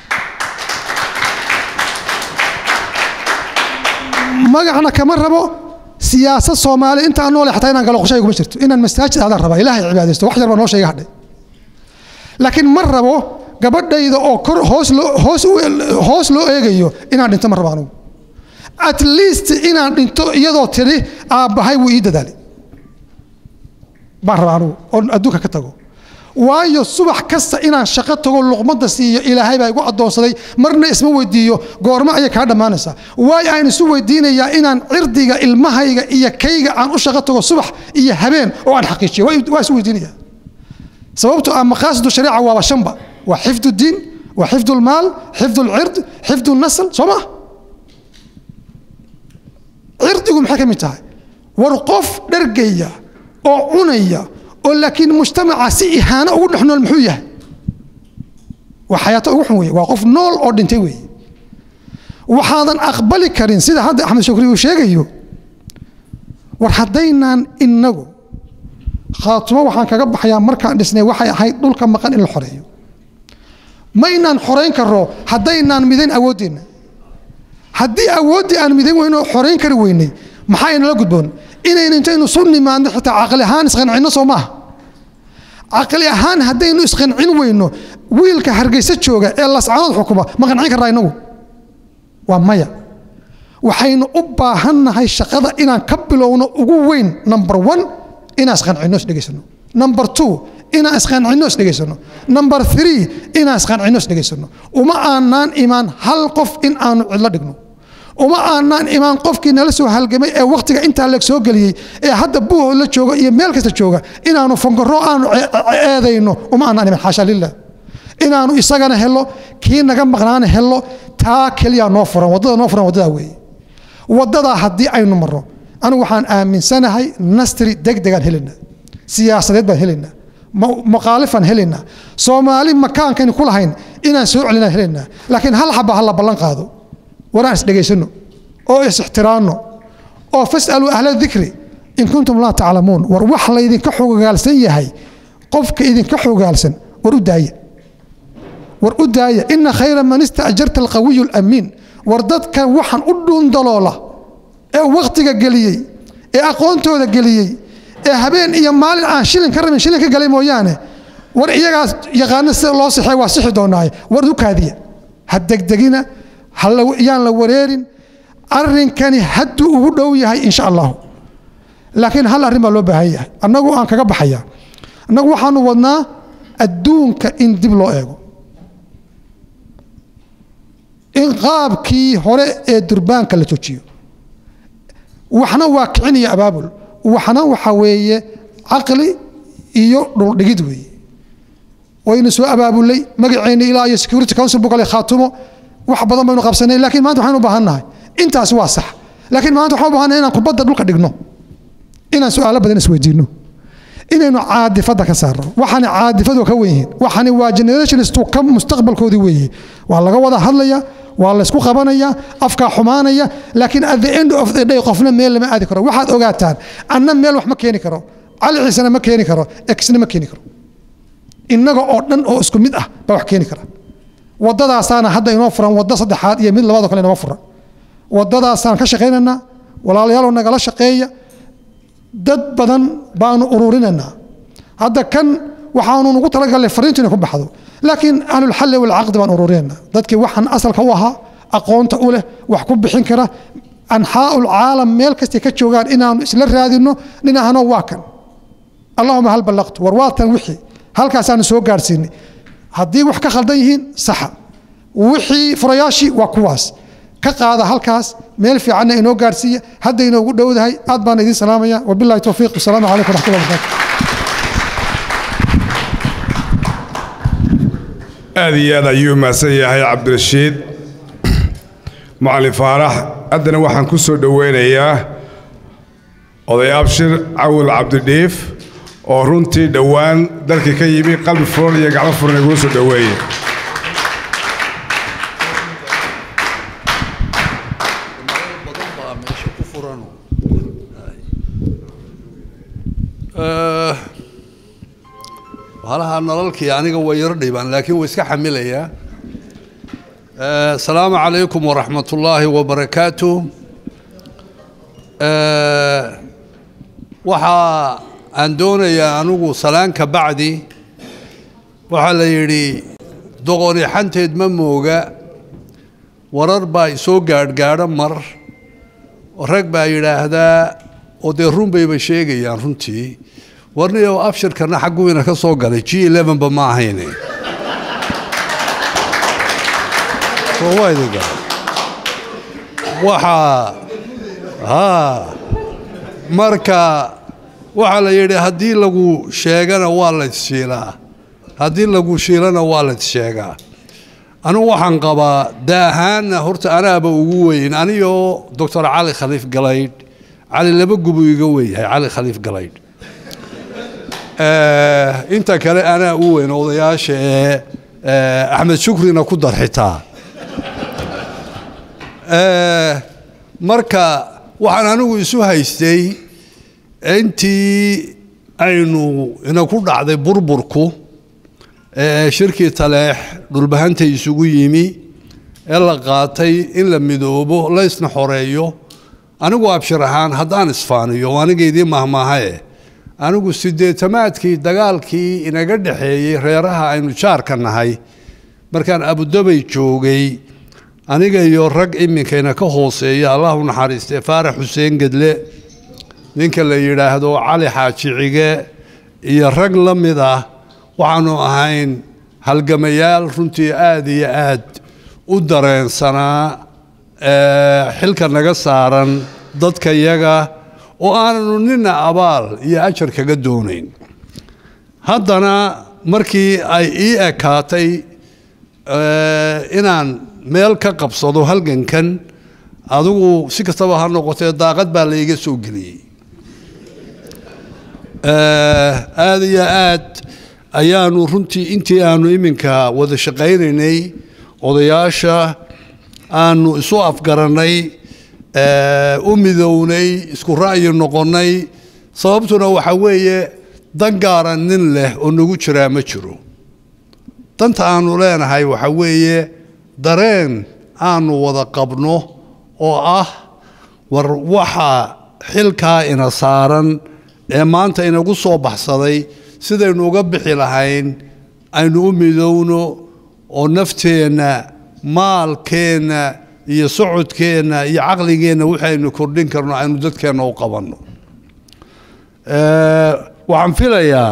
magacna kama rabo siyaasad soomaali intaan noole xataa inaan galo qoshayga kuma jirto inaan masaajid aadaan rabaa ilaahay cibaadaysto wax yar baa noo sheega hadhay laakiin ma rabo gabadhayda oo kor hoos loo hoos u hoos loo eegayo inaan dhinto ma rabo anugu at least inaan dhinto iyadoo tiri aabbahay wuu ii dadaalay baan rabaa anugu oo adduunka ka tago waayo subax kasta inaan shaqo tago luqmadda siiyo ilaahay baa igu addoonsaday marna isma weydiiyo goormo ayay kaa dhammaanaysaa waayo aan isu weydiinayaa inaan cirdiga ilmahayga iyo kayga aan u shaqo tago subax iyo habeen oo aan xaqiijiyo waa isu weydiinaya sababto ah maqaasidu shariica waaba shanba waa xifdu diin waa xifdu lmaal xifdu lcird xifdu nasl soo maa cirdigu maxay ka mid tahay war qof dhergaya oo cunaya oo laakiin mujtamaca si ihaano ugu dhex nool muxuu yahay waa xayaato ugu xun weeye waa qof nool oo dhintay weeye waxaadan aqbali karin sida hadda axmed shukri uu sheegayo war haddaynaan inagu khaatumo waxaan kaga baxayaa markaan dhisnay waxay ahayd dhulka maqan in la xoreeyo maynaan xorayn karo haddaynaan midayn awooddeenna haddii awooddii aan midayn weyno xorayn kari weynay maxaa inala gudboon inaynu intaynu su nimaadno xitaa caqli ahaan isqancinno soo maaha caqli ahaan haddaynu isqancin weyno wiilka hargeysa jooga ee lascanood xukuma ma qancin karraa inagu waa maya waxaynu u baahannahay shaqada inaan ka bilowno ugu weyn number one inaan isqancinno isdhegaysano number two inaan isqancinno isdhegaysano number three inaan isqancinno isdhegaysano uma aanaan imaan hal qof in aanu cidlo dhigno uma aanaan imaan qofkii nala soo halgamay ee wakhtiga intaa leeg soo geliyey ee hadda buuhood la jooga iyo meel kasta jooga inaanu fangaro aanu eedayno uma aanaan imaan xaasha lilah inaanu isagana helo kii naga maqnaana helo taa keliya noo furan waddada noo furan waddadaa weeye waddadaa haddii aynu marro anigu waxaan aaminsanahay nastri degdegaan helaynaa siyaasadeed baan helaynaa maqaalifaan helaynaa soomaali makaankaynu ku lahayn inaan soo celinaan helaynaa laakiin hal xaba ha la ballan qaado waraan isdhegaysano oo is-ixtiraanno oo fas'aluu ahla dikri in kuntum laa taclamuun war wax laydinka xogogaalsan yahay qofka idinka xogogaalsan war u daaya war u daaya ina khayra man istaajarta alqawiyu alamiin war dadka waxaan u dhuundaloola ee wakhtiga geliyey ee aqoontooda geliyey ee habeen iyo maalin aan shilin ka rabin shilin ka galay mooyaane war iyagaas yaqaano sida loo sixay waa sixi doonaaye war u kaadiya ha degdegina yaan la wareerin arrinkani hadduu ugu dhow yahay insha allahu laakiin hal arrin baa loo baahan yahay annagu aan kaga baxaya annagu waxaanu wadnaa adduunka in dib loo eego in qaabkii hore ee durbaanka la joojiyo waxna waa kicin iyo abaabul waxna waxa weeye caqli iyo dhuldhigid weeye waynu soo abaabulay magaceenna ilaa iyo security council buu kale khaatumo wax badan baynu qabsanay laakiin maanta waxaynu u baahan nahay intaasi waa sax laakiin maanta waxaan u baahannahay inaan kubadda dhulka dhigno inaan su'aalo badan isweydiinno inaynu caadifadda ka saarno waxaani caadifadu ka wen yihiin waxaani waa generationstu ka mustaqbalkoodii weeye waa laga wada hadlaya waa laysku qabanaya afkaa xumaanaya laakiin at the end of the day qofna meel lama aadi karo waxaad ogaataan anna meel wax ma keeni karo cali ciisena ma keeni karo exna ma keeni karo innaga oo dhan oo isku mid ah baa wax keeni kara waddadaasaana hadda inoo furan waddo saddexaad iyo mid labaadoo kale inoo furan waddadaasaan ka shaqaynaynaa walaalayaaloo nagala shaqeeya dad badan baanu ururinaynaa hadda kan waxaanu nugu talagalnay fariintu inay ku baxdo laakiin ahlulxalli walcaqdi baan ururinaynaa dadkii waxaan asalka u ahaa aqoonta u leh wax ku bixin kara anxaa'ul caalam meel kastay ka joogaan inaanu isla raadinno dhinacano waa kan allahuma hal ballaqtu war waa tan wixii halkaasaanu soo gaadhsiinay haddii wax ka khaldan yihiin saxa wixii furayaashii waa kuwaas ka qaada halkaas meel fiicanna inoo gaadhsiiya hadda inoogu dhowdahay aad baan idiin salaamaya wabillahi towfiiq wasalaamu calaykum waraxmatullahi wabarakatu aad iyo aad ayuu mahadsan yahay cabdirashiid macalin faarax haddana waxaan ku soo dhoweynayaa oday abshir cawil cabdidhiif oo runtii dhowaan dalkii ka yimi qalbi furan iyo gacmo furan igula soo dhoweeye halaha nalalkii aniga way yaro dhibaan laakiin way iska xamilayaa asalaamu calaykum waraxmat ullaahi wabarakaatu waxaa aan doonayaa anigu salaanka bacdi waxaa la yidhi doqoni xanteed ma mooga warar baa isoo gaadhgaadho mar rag baa yidhaahdaa oo dee run bayba sheegayaan runtii warniyow abshirkana xagguwiina ka soo galay g elevenba ma ahayne waa idin galay waxaa haa marka waxaa la yidhi haddii lagu sheegana waa la isshiilaa haddii lagu shiilana waa la issheegaa anigu waxaan qabaa daahaanna horta anaaba ugu weyn anigoo doctor cali khaliif galaydh cali laba gubu iga weyahay cali khaliif galaydh Eh, inta kale anaa u weyn odayaasha ee eh, axmed shukrina ku dar xitaa Eh, marka waxaan anigu isu haystay intii aynu ina ku dhacday burburku ee shirkii taleex dhulbahanta isugu yimi ee la qaatay in la midoobo la isna xoreeyo anigu abshir ahaan haddaan isfaaniyo anigaydii mahmaahae anigu sideetamaadkii dagaalkii inaga dhexeeyey reeraha aynu jaarka nahay markaan abudabay joogay aniga iyo rag iminkayna ka hooseeya allah u naxariistay faarax xuseen gedle ninka la yidhaahdo cali xaaji cige iyo rag la mid ah waxaanu ahayn halgamayaal runtii aada iyo aad u dareensanaa ee, xilka naga saaran dadka yaga oo aananu nina abaal iyo ajar kaga doonayn haddana markii ay ii ekaatay eh, inaan meel ka qabsado halgankan adigu si kastaba ha noqotee daaqad baa laiga soo geliyey Eh, aada iyo aad ayaanu runtii intii aanu iminka wada shaqaynaynay odayaasha aanu isu afgarannay eh, u midownay isku ra'yi noqonnay sababtuna waxa weeye dan gaara nin leh oo nagu jiraa ma jiro danta aanu leenahay waxa weeye dareen aanu wada qabno oo ah war waxa xilkaa ina saaran ee maanta inagu soo baxsaday sidaynu uga bixi lahayn aynu u midowno oo nafteenna maalkeenna iyo socodkeenna iyo caqligeenna waxaynu kordhin karno aynu dadkeenna u qabanno Eh, waxaan filayaa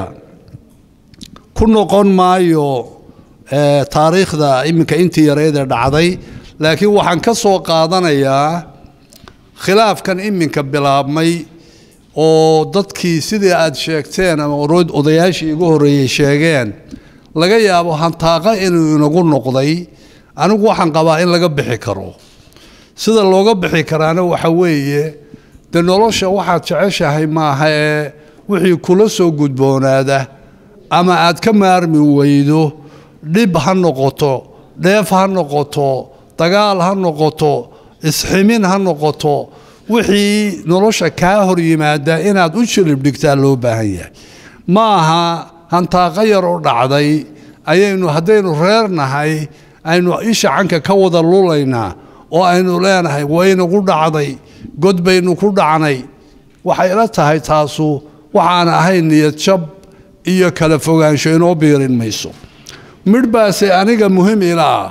ku noqon maayo eh, taariikhda iminka intii yareed ee dhacday laakiin waxaan ka soo qaadanayaa khilaafkan iminka bilaabmay oo dadkii sidii aad sheegteen ama oro- odayaashii igu horreeyey sheegeen laga yaabo hantaaqa inuu inagu noqday anigu waxaan qabaa in laga bixi karo sida looga bixi karaana waxa weeye de nolosha waxaad jeceshahay maaha ee wixii kula soo gudboonaada ama aad ka maarmi weydo dhib ha noqoto dheef ha noqoto dagaal ha noqoto isximin ha noqoto wixii nolosha kaa hor yimaada inaad u jilib dhigtaa loo baahan yahay ma aha hantaaqa yar oo dhacday ayaynu haddaynu reer nahay aynu isha canka ka wada lulaynaa oo aynu leenahay waynagu dhacday god baynu ku dhacnay waxay la tahay taasu waxaan ahayn niyad jab iyo kala fogaansho inoo biirin mayso midh baase aniga muhiim ila ah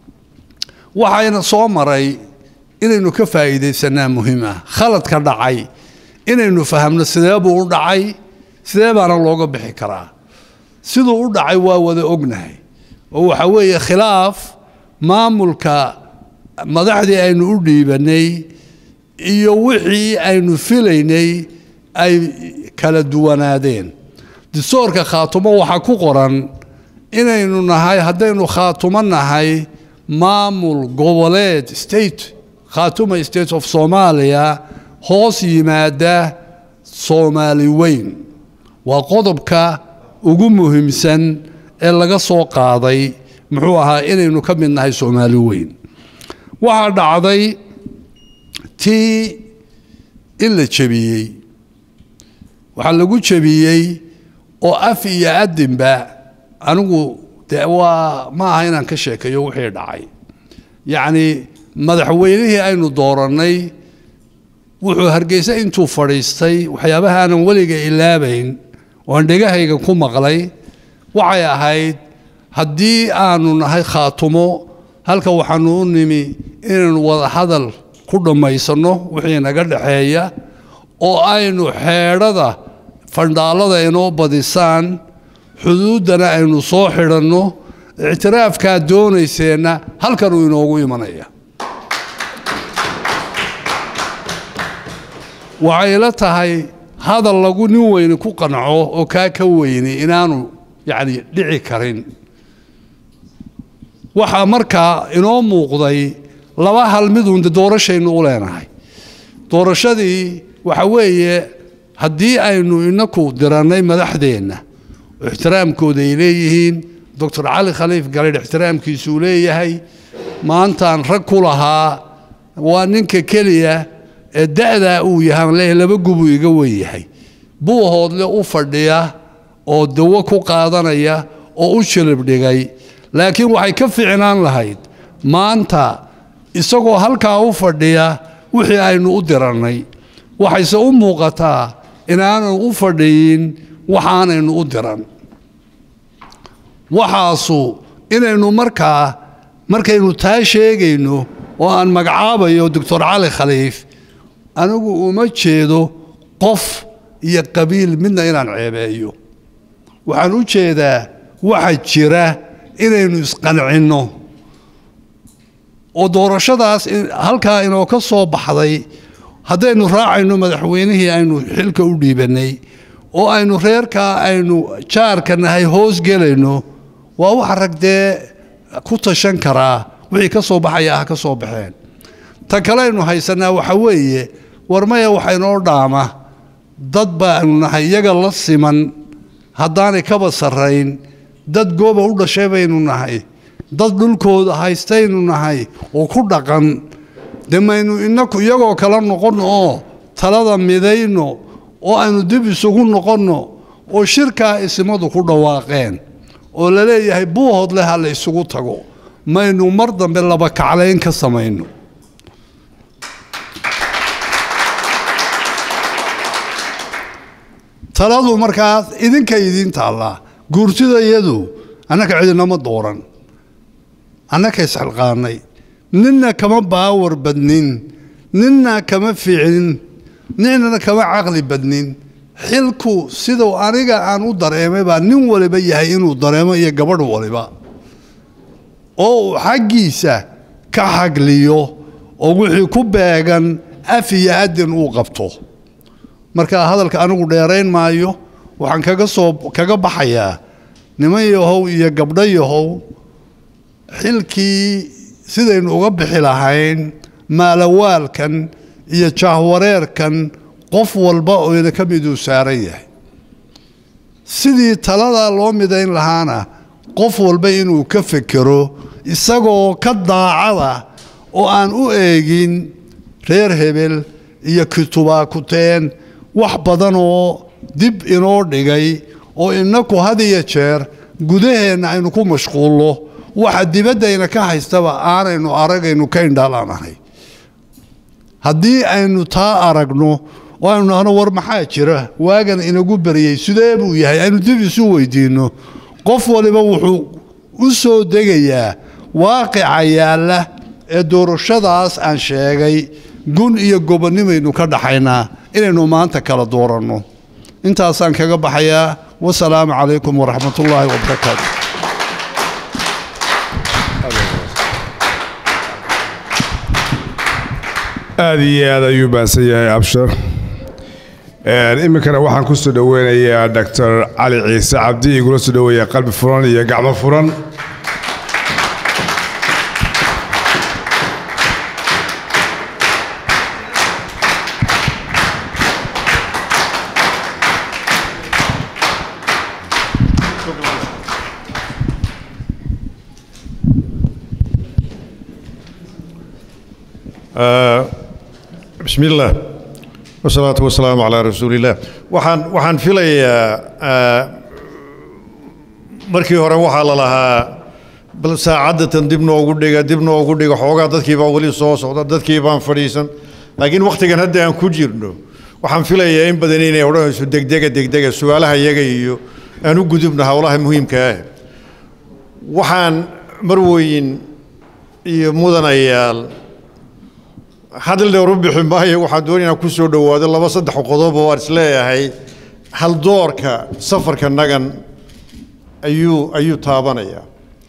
waxayna soo maray inaynu ka faa'iidaysanaa muhiim ah khaladka dhacay inaynu fahamno sidee buu u dhacay sidee baana looga bixi karaa siduu u dhacay waa wada ognahay oo waxa weeye khilaaf maamulka madaxdii aynu u dhiibanay iyo wixii aynu filaynay ay kala duwanaadeen distoorka khaatumo waxaa ku qoran inaynu nahay haddaynu khaatumo nahay maamul goboleed state khaatuma state of soomaaliya hoos yimaada soomaali weyn waa qodobka ugu muhiimsan ee laga soo qaaday muxuu ahaa inaynu ka mid nahay soomaali weyn waxaa dhacday tii in la jebiyey waxaa lagu jebiyey oo af iyo adinba anigu de waa ma aha inaan ka sheekeeyo wixii dhacay yacni madaxweynihii aynu doorannay wuxuu hargeysa intuu fadhiistay waxyaabaha aanan weliga ilaabayn oo aan dhegahayga ku maqlay waxay ahayd haddii aanu nahay khaatumo halka waxaanu u nimi inaynu wada hadal ku dhammaysanno wixii naga dhexeeya oo aynu xeedhada fandhaalada inoo badisaan xuduuddana aynu soo xidhanno ictiraafkaad doonayseenna halkanuu inoogu imanaya waxay la tahay hadal lagu nin weyni ku qanco oo kaa ka weyni inaanu yacni dhici karin waxaa markaa inoo muuqday laba hal midun de doorashaynu u leenahay doorashadii waxa weeye haddii aynu inaku dirannay madaxdeenna oo ixtiraamkooda ay leeyihiin doctor cali khaliif galeydh ixtiraamkiisuu leeyahay maantaan rag ku lahaa waa ninka keliya ee da'daa uu yahaan leeyahay laba gubuu iga wen yahay buuhoodle u fadhiya oo dawo ku qaadanaya oo u shilib dhigay laakiin waxay ka ficnaan lahayd maanta isagoo halkaa u fadhiya wixii aynu u dirannay waxayse u muuqataa inaanu u fadhiyin waxaanaynu u diran waxaasu inaynu markaa markaynu taa sheegayno oo aan magacaabayo doctor cali khaliif anigu uma jeedo qof iyo qabiil midna inaan ceebeeyo waxaan u jeedaa waxa jira inaynu isqancinno oo doorashadaas halkaa inoo ka soo baxday haddaynu raacayno madaxweynihii aynu xilka u dhiibannay oo aynu reerkaa aynu jaarka nahay hoos gelayno waa waxa rag dee ku tashan karaa wixii ka soo baxaya ah ka soo baxeen ta kaleaynu haysannaa waxa weeye war maya waxa inoo dhaama dad baanu nahay iyaga la siman haddaanay kaba sarrayn dad gooba u dhashay baynu nahay dad dhulkooda haystaynu nahay oo ku dhaqan dee maynu inaku iyagoo kala noqonno oo talada midayno oo aynu dib isugu noqonno oo shirkaa isimadu ku dhawaaqeen oo la leeyahay buuhood leh ha la isugu tago maynu mar dambe laba kaclayn ka samayno taladu markaas idinka idiin taallaa guurtidayadu annaka cidinama dooran annaka isxilqaannay ninna kama baawar badnin ninna kama fiicnin ninna kama caqli badnin xilku siduu aniga aan u dareemay baa nin waliba yahay inuu dareemo iyo gabadh waliba oo uu xaggiisa ka xagliyo oo wixii ku beegan af iyo adin uu qabto marka hadalka anigu dheerayn maayo waxaan kaga soo kaga baxayaa niman yahow iyo gabdho yahow xilkii sidaynu uga bixi lahayn maalawaalkan iyo jaahwareerkan qof walba oo ina ka miduu saaran yahay sidii taladaa loo midayn lahaana qof walba inuu ka fekero isagoo ka daacada oo aan u eegin reer hebel iyo kitubaakuteen wax badan oo dib inoo dhigay oo inaku had iyo jeer gudaheenna aynu ku mashquulno waxa dibaddayna ka haystaba aanaynu aragaynu ka indhaalanahay haddii aynu taa aragno oo aynu nahno war maxaa jira waagan inagu beriyey sidee buu yahay aynu dib isu weydiinno qof waliba wuxuu u soo degayaa waaqica yaalla ee doorashadaas aan sheegay gun iyo gobonnimaynu ka dhaxaynaa inaynu maanta kala dooranno intaasaan kaga baxayaa wasalaamu calaykum waraxmat ullaahi wabarakaatu aada iyo aad ayuu baansan yahay abshar iminkana waxaan ku soo dhoweynayaa doctor cali ciise cabdi igula soo dhoweeya qalbi furan iyo gacmo furan بسم الله والصلاة والسلام على رسول الله waxaan waxaan filayaa markii hore waxaa la lahaa bal saacadatan dib noogu dhiga dib noogu dhiga xoogaa dadkii baa weli soo socda dadkii baan fadhiisan laakiin wakhtigan hadda aan ku jirno waxaan filayaa in badan inay odhanayso degdega degdega su-aalaha iyaga iyo aan u gudubno howlaha muhiimka ah waxaan marweyn iyo mudanayaal hadal dhowr u bixi maayo waxaan doonaya inaan ku soo dhowaado laba saddex qodob oo aan isleeyahay haldoorka safarka nagan ayuu ayuu taabanayaa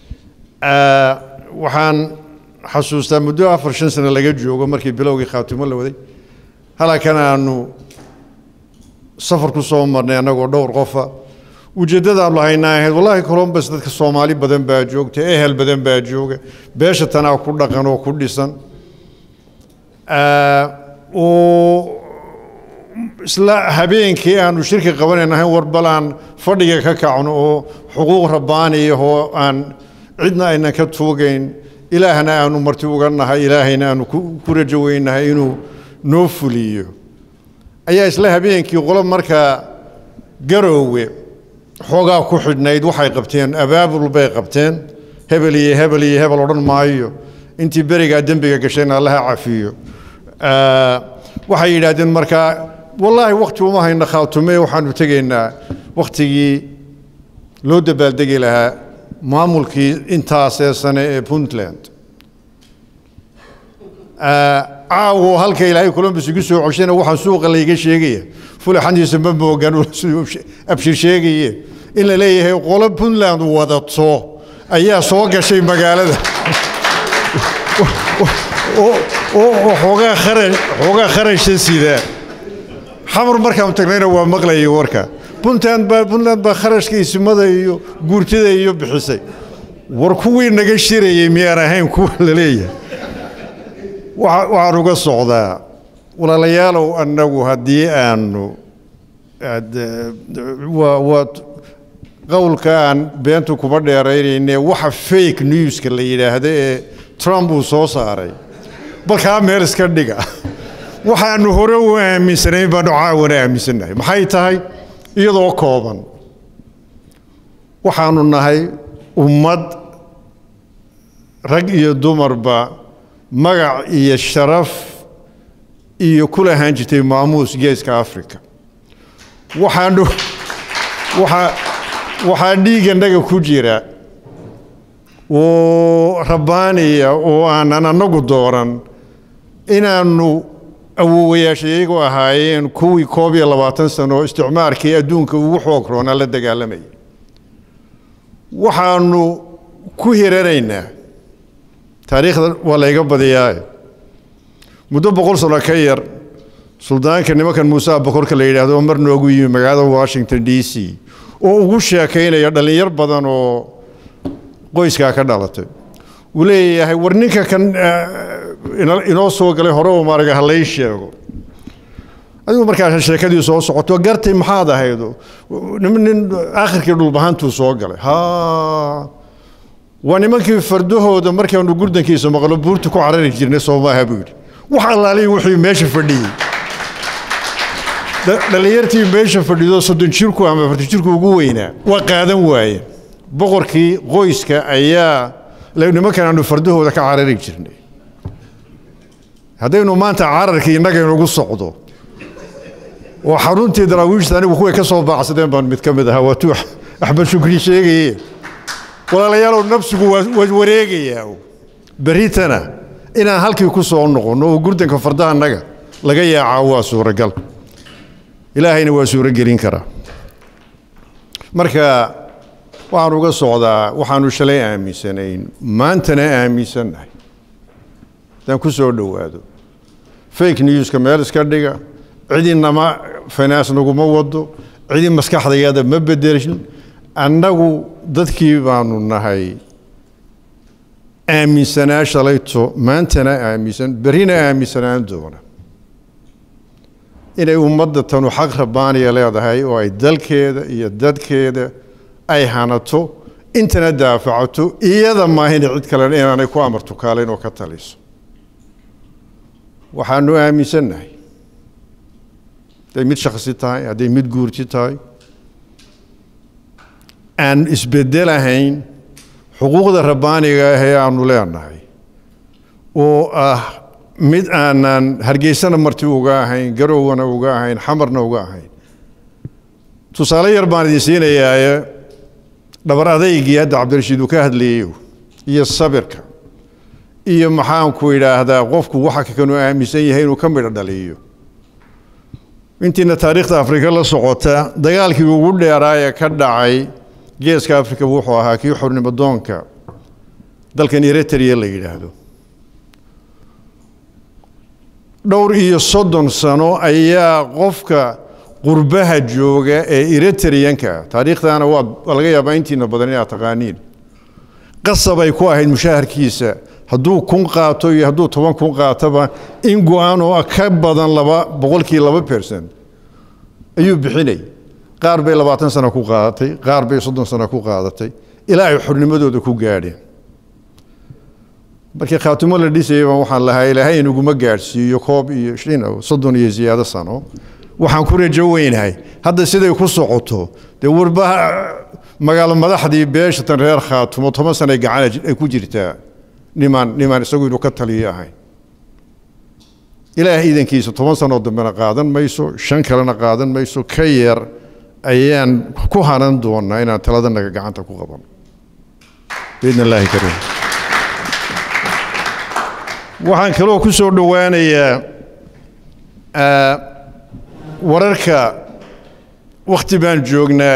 waxaan xasuustaa muddo afar shan sano laga joogo markii bilowgii khaatimo la waday halkan aanu safar ku soo marnay annagoo dhowr qofa ujeeddadaanu lahaynaa ahayd wallaahi colombus dadka soomaali badan baa joogta ehel badan baa jooga beesha tanaa ku dhaqan oo ku dhisan oo isla habeenkii aanu shirki qabanaynahay war bal aan fadhiga ka kacno oo xuquuq rabbaaniya oo aan cidna aynan ka tuugayn ilaahna aanu marti uga nahay ilaahayna aanu ku ku rajo weynahay inuu noo fuliyo ayaa isla habeenkii qolo markaa garoowe xoogaa ku xidhnayd waxay qabteen abaabul bay qabteen hebel iyo hebel iyo hebel odhan maayo intii berigaa dembiga gashayna allaha cafiyo Ah, waxay yidhaahdeen markaa wallaahi wakti uma hayna khaatume waxaanu tegaynaa waktigii loo dabaaldegi lahaa maamulkii intaasee sane ee puntland Ah, caawo halka ilaahay columbus igu soo coshana waxaan suuqa layga sheegaya fulaxantiisa ma moogan siduu abshir sheegaye in la leeyahay qolo puntland wadato ayaa soo gashay magaalada oo oo xoogaa kharash xoogaa kharasha sida xamar markaan tagnayna waa maqlayay warka puntland baa puntland baa kharashka isimada iyo guurtida iyo bixisay war kuwii naga shirayay miyaan ahayn kuwa la leeyahay waxa- waxaan uga socdaa walaalayaalow annagu haddii aanu ad- waa waa qowlka aan beentu kuma dheeraynayne waxa fake newska la yidhaahdo ee trump uu soo saaray balkaa meel iska dhiga waxaanu hore u aaminsanayn baanu caawana aaminsannahay maxay tahay iyadoo kooban waxaanu nahay ummad rag iyo dumarba magac iyo sharaf iyo ku lahaan jirtay maamuus geeska africa waxaanu waxaa waxaa dhiigganaga ku jira oo rabbaaniya oo aanan annagu dooran inaannu awowayaasha iyagu ahaayeen kuwii koob iyo labaatan sano oo isticmaarkii adduunka ugu xoog roonaa la dagaalamayay waxaanu ku hiranaynaa taariikhda waa layga badiyaaye muddo boqol sano ka yar suldaanka nimankan muuse abakorka la yidhaahdo oo mar noogu yimi magaalada washington d c oo ugu sheekaynaya dhallinyar badan oo qoyskaa ka dhalatay uu leeyahay war ninka kan eh, ino- inoo soo galay hore oo maaraga halay sheego adigu markaa sheekadii soo socoto gartay maxaad ahaydo nin nin aakhirkii dhulbahantuu soo galay ha waa nimankii fardahooda markaanu gurdankiisa maqlo buurta ku carari jirnay soo maaha buu yidhi wax allaalihi wuxuu meesha fadhiyey Dha- dhallinyartii meesha fadhido soddon jirku ama afartan jirku ugu weynaa waa qaadan waaye boqorkii qoyska ayaa le- nimankan aanu fardahooda ka carari jirnay haddaynu maanta cararkii innaga inugu socdo oo xaruntii daraawiishta anigu kuway ka soo baacsadeen baan mid ka mid ahaa waa tuu axmed shukri sheegaye walaalayaalow nafsigu waa waa wareegayaa berritana inaan halkii ku soo noqonno oo gurdanka fardaha annaga laga yaacaa waa suuragal ilaahayna waa suuragelin karaa marka waxaan uga socdaa waxaanu shalay aaminsanayn maantana aaminsannahay haddaan ku soo dhowaado fake newska meel iska dhiga cidi nama finance naguma wado cidi maskaxdayada ma bedelin annagu dadkii baanu nahay aaminsanaa shalayto maantana aaminsan berrina aaminsanaan doona inay ummadda tanu xaq rabbaaniya leedahay oo ay dalkeeda iyo dadkeeda ay hanato intana daafacato iyada maahina cid kalena inaanay ku amarto kaalayn oo ka taliso waxaanu aaminsannahay hadday mid shakhsi tahay hadday mid guurti tahay aan isbedelahayn xuquuqda rabbaaniga ah ee aanu leenahay oo ah mid aanan hargeysana marti uga ahayn garowna uga ahayn xamarna uga ahayn tusaale yar baan idin siinayaaye dhabar adaygii hadda cabdirashiid uu ka hadlayeyo iyo sabirka iyo maxaanku idhaahdaa qofku waxa kanu aaminsan yahay inuu ka midho dhaliyo intiina taariikhda afrika la socota dagaalkii ugu dheeraa ee ka dhacay geeska afrika wuxuu ahaa kii xornimo doonka dalkan eritrea la yidhaahdo dhowr iyo soddon sano ayaa qofka qurbaha jooga ee eritreanka taariikhdaana waa waa laga yaabaa intiina badan inaad taqaaniin qasab ay ku ahayd mushaharkiisa hadduu kun qaato iyo hadduu toban kun qaatoba in go-aan oo ka badan laba boqolkii laba percent ayuu bixinay qaar bay labaatan sano ku qaadatay qaar bay soddon sano ku qaadatay ilaa ay xornimadooda ku gaadheen markii khaatimo la dhisayay baan waxaan lahaa ilaahay inaguma gaadhsiiyo koob iyo shin soddon iyo ziyaado sano waxaan ku rajo weynahay hadda siday ku socoto dee warba magaalo madaxdii beeshatan reer khaatumo toban sanay gacan ay ku jirtaa nimaan nimaan isagu inuu ka taliyo ahayn ilaah iidankiisa toban sanoo dambena qaadan mayso shan kalena qaadan mayso ka yar ayaan ku hanan doonaa inaan taladanaga gacanta ku qabano biidn illaahi kariim waxaan kaloo ku soo dhowaanayaa wararka wakhti baan joognaa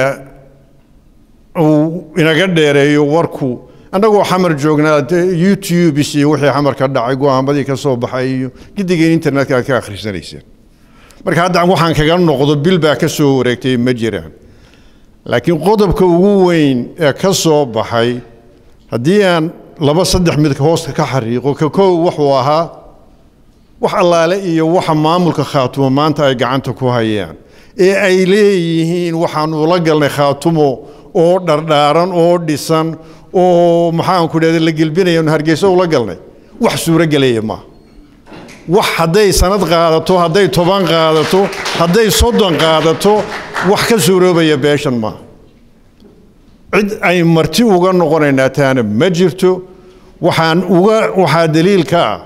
uu inaga dheereeyo warku annagoo xamar joognaa youtubes iyo wixii xamar ka dhacay go-aamadii ka soo baxay iyo gidigeen internetka aad ka akhrisanayseen marka hadda waxaan kaga noqdo bil baa ka soo wareegtay ma jiraan laakiin qodobka ugu weyn ee ka soo baxay haddii aan laba saddex mid hoosta ka xariiqo ka kow wuxuu ahaa wax allaale iyo waxa maamulka khaatumo maanta ay gacanta ku hayaan ee ay leeyihiin waxaan ula galnay khaatumo oo dhardhaaran oo dhisan oo maxaanku dhahda la gelbinaya hargeysa ula galnay wax suuro gelaya maaha wax hadday sanad qaadato hadday toban qaadato hadday soddon qaadato wax ka suuroobaya beeshan maaha cid ay marti uga noqonaynaa taana ma jirto waxaan uga waxaa daliil ka ah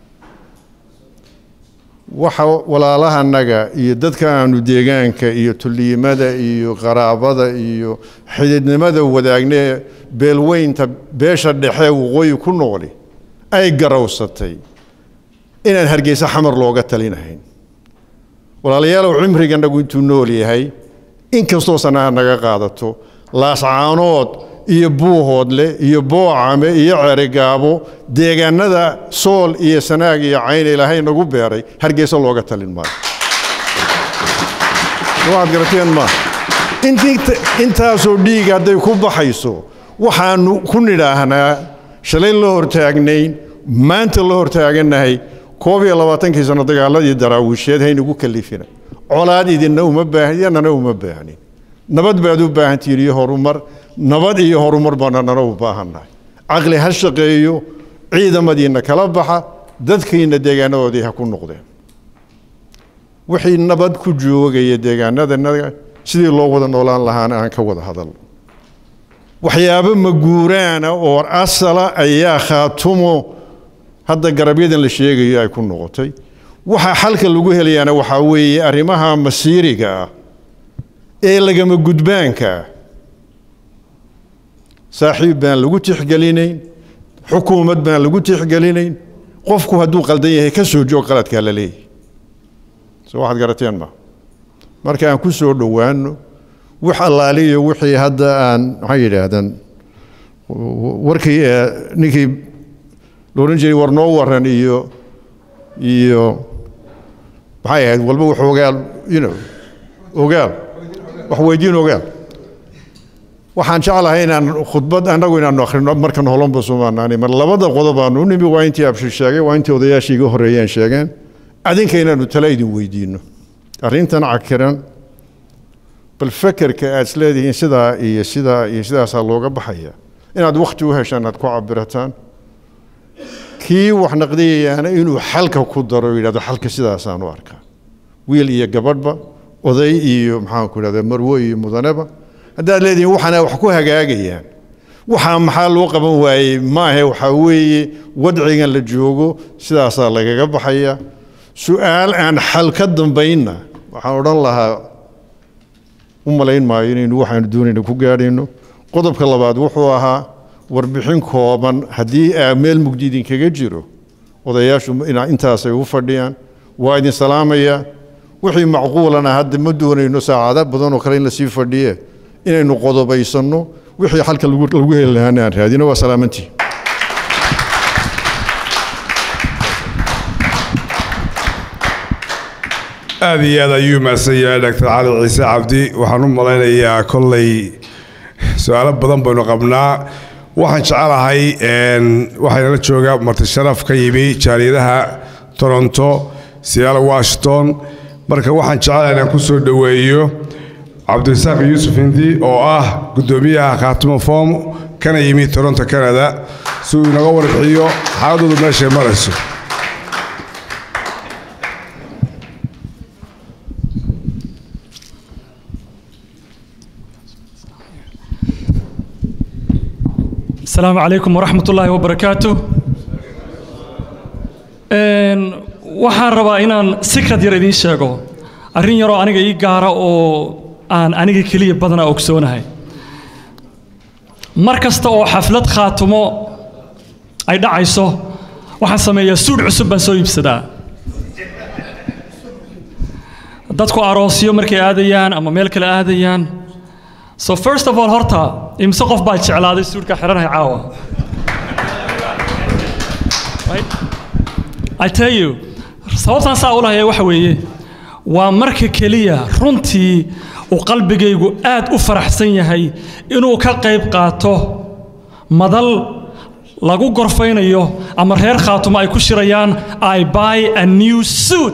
waxa walaalahanaga iyo dadka aanu deegaanka iyo tulliimada iyo qaraabada iyo xididnimada wadaagnee beelweynta beesha dhexe waqooyi ku noqli ay garowsatay inaan hargeysa xamar looga talinahayn walaalayaalow cimriganagu intuu nool yahay inkastoo sanaha naga qaadato laascaanood iyo buuhoodle iyo boocame iyo cerigaabo deegaanada sool iyo sanaag iyo cayn ilaahay nagu beeray hargeysa looga talin maayo waxaad garateen maa intaasoo dhiig hadday ku baxayso waxaanu ku nidhaahnaa shalay la hortaagnayn maanta la hortaaganahay koob iyo labaatankii sano dagaaladii daraawiisheed haynagu kalifina colaad idinna uma baahan yanana uma baahnin nabad baad u baahantihiin iyo horumar nabad iyo horumar baana nana u baahannahay caqli ha shaqeeyo ciidamadiinna kala baxa dadkiinna deegaanadoodii ha ku noqdeen wixii nabad ku joogaya deegaanadanaga sidii loo wada noolaan lahaana aan ka wada hadal waxyaabo maguuraana oo asala ayaa khaatumo hadda garabyadan la sheegayo ay ku noqotay waxa xalka lagu helayaana waxaa weeye arrimaha masiiriga ah ee lagama gudbaanka ah saaxiib baan lagu tixgelinayn xukuumad baan lagu tixgelinayn qofku hadduu qaldan yahay ka soo joog qaladkaa la leeyahy soo waxaad garateen ma marka aan ku soo dhowaano wax allaaliyo wixii hadda aan maxay yidhaahdaan warkii ninkii la odhan jiray war noo waran iyo iyo maxay ahayd walba wax ogaal you know ogaal wax weydiin ogaal waxaan jeclahay inaan khudbad annagu inaanu akhrino markan holonba sumaanaani mar labada qodob aanu u nimi waa intii abshir sheegay waa intii odayaashii iga horreeyeen sheegeen adinka inaanu tala idin weydiino arrintan cakiran bal fekerka aad isleedihiin sidaa iyo sidaa iyo sidaasaa looga baxaya inaad wakhti u heshaan aad ku cabirataan kii wax naqdiyayaana inuu xalka ku daro yidhahdo xalka sidaasaan u arkaa wiil iyo gabadhba oday iyo maxaanku idhahda marwo iyo mudaneba haddaad leedihiin waxaana wax ku hagaagayaan waxaa maxaa loo qaban waayey maahe waxaa weeye wadcigan la joogo sidaasaa lagaga baxaya su-aal aan xal ka dambaynna waxaan odhan lahaa u malayn maayo inaynu waxaanu doonayna ku gaadhayno qodobka labaad wuxuu ahaa warbixin kooban haddii aa meel mugdi idinkaga jiro odayaashu intaasay u fadhiyaan waa idin salaamaya wixii macquulana hadda ma doonayno saacado badan oo kale in lasii fadhiye inaynu qodobaysanno wixii xalka lagu heli lahaana aan raadino waa salaamantii aad iyo aad ayuu mahadsan yahay doctor cali ciise cabdi waxaan u malaynayaa kolley su-aalo badan baynu qabnaa waxaan jecelahay waxaynala joogaa marti sharaf ka yimi jaaliyadaha toronto seattle washington marka waxaan jecelahay inaan ku soo dhoweeyo cabdirasaaq yuusuf hindi oo ah guddoomiyaha khaatimo foom kana yimi toronto canada si uu inaga warbixiyo xaaladoodu meeshay marayso السلام عليكم ورحمة الله وبركاته Een, waxaan rabaa inaan sikrad yar idiin sheego arrin yaroo aniga ii gaara oo aan aniga keliya badanaa ogsoonahay mar kasta oo xaflad khaatumo ay dhacayso waxaan sameeyaa suudh cusub baan soo iibsadaa dadku aroosyo markay aadayaan ama meel kale aadayaan so first of all horta imse qof baa jeclaaday suudhka xidhanahay caawa Right? I tell you sababtaan saa u lahaya waxa weeye waa marka keliya runtii uu qalbigaygu aad u faraxsan yahay inuu ka qayb qaato madal lagu gorfaynayo ama reer khaatumo ay ku shirayaan I buy a new suit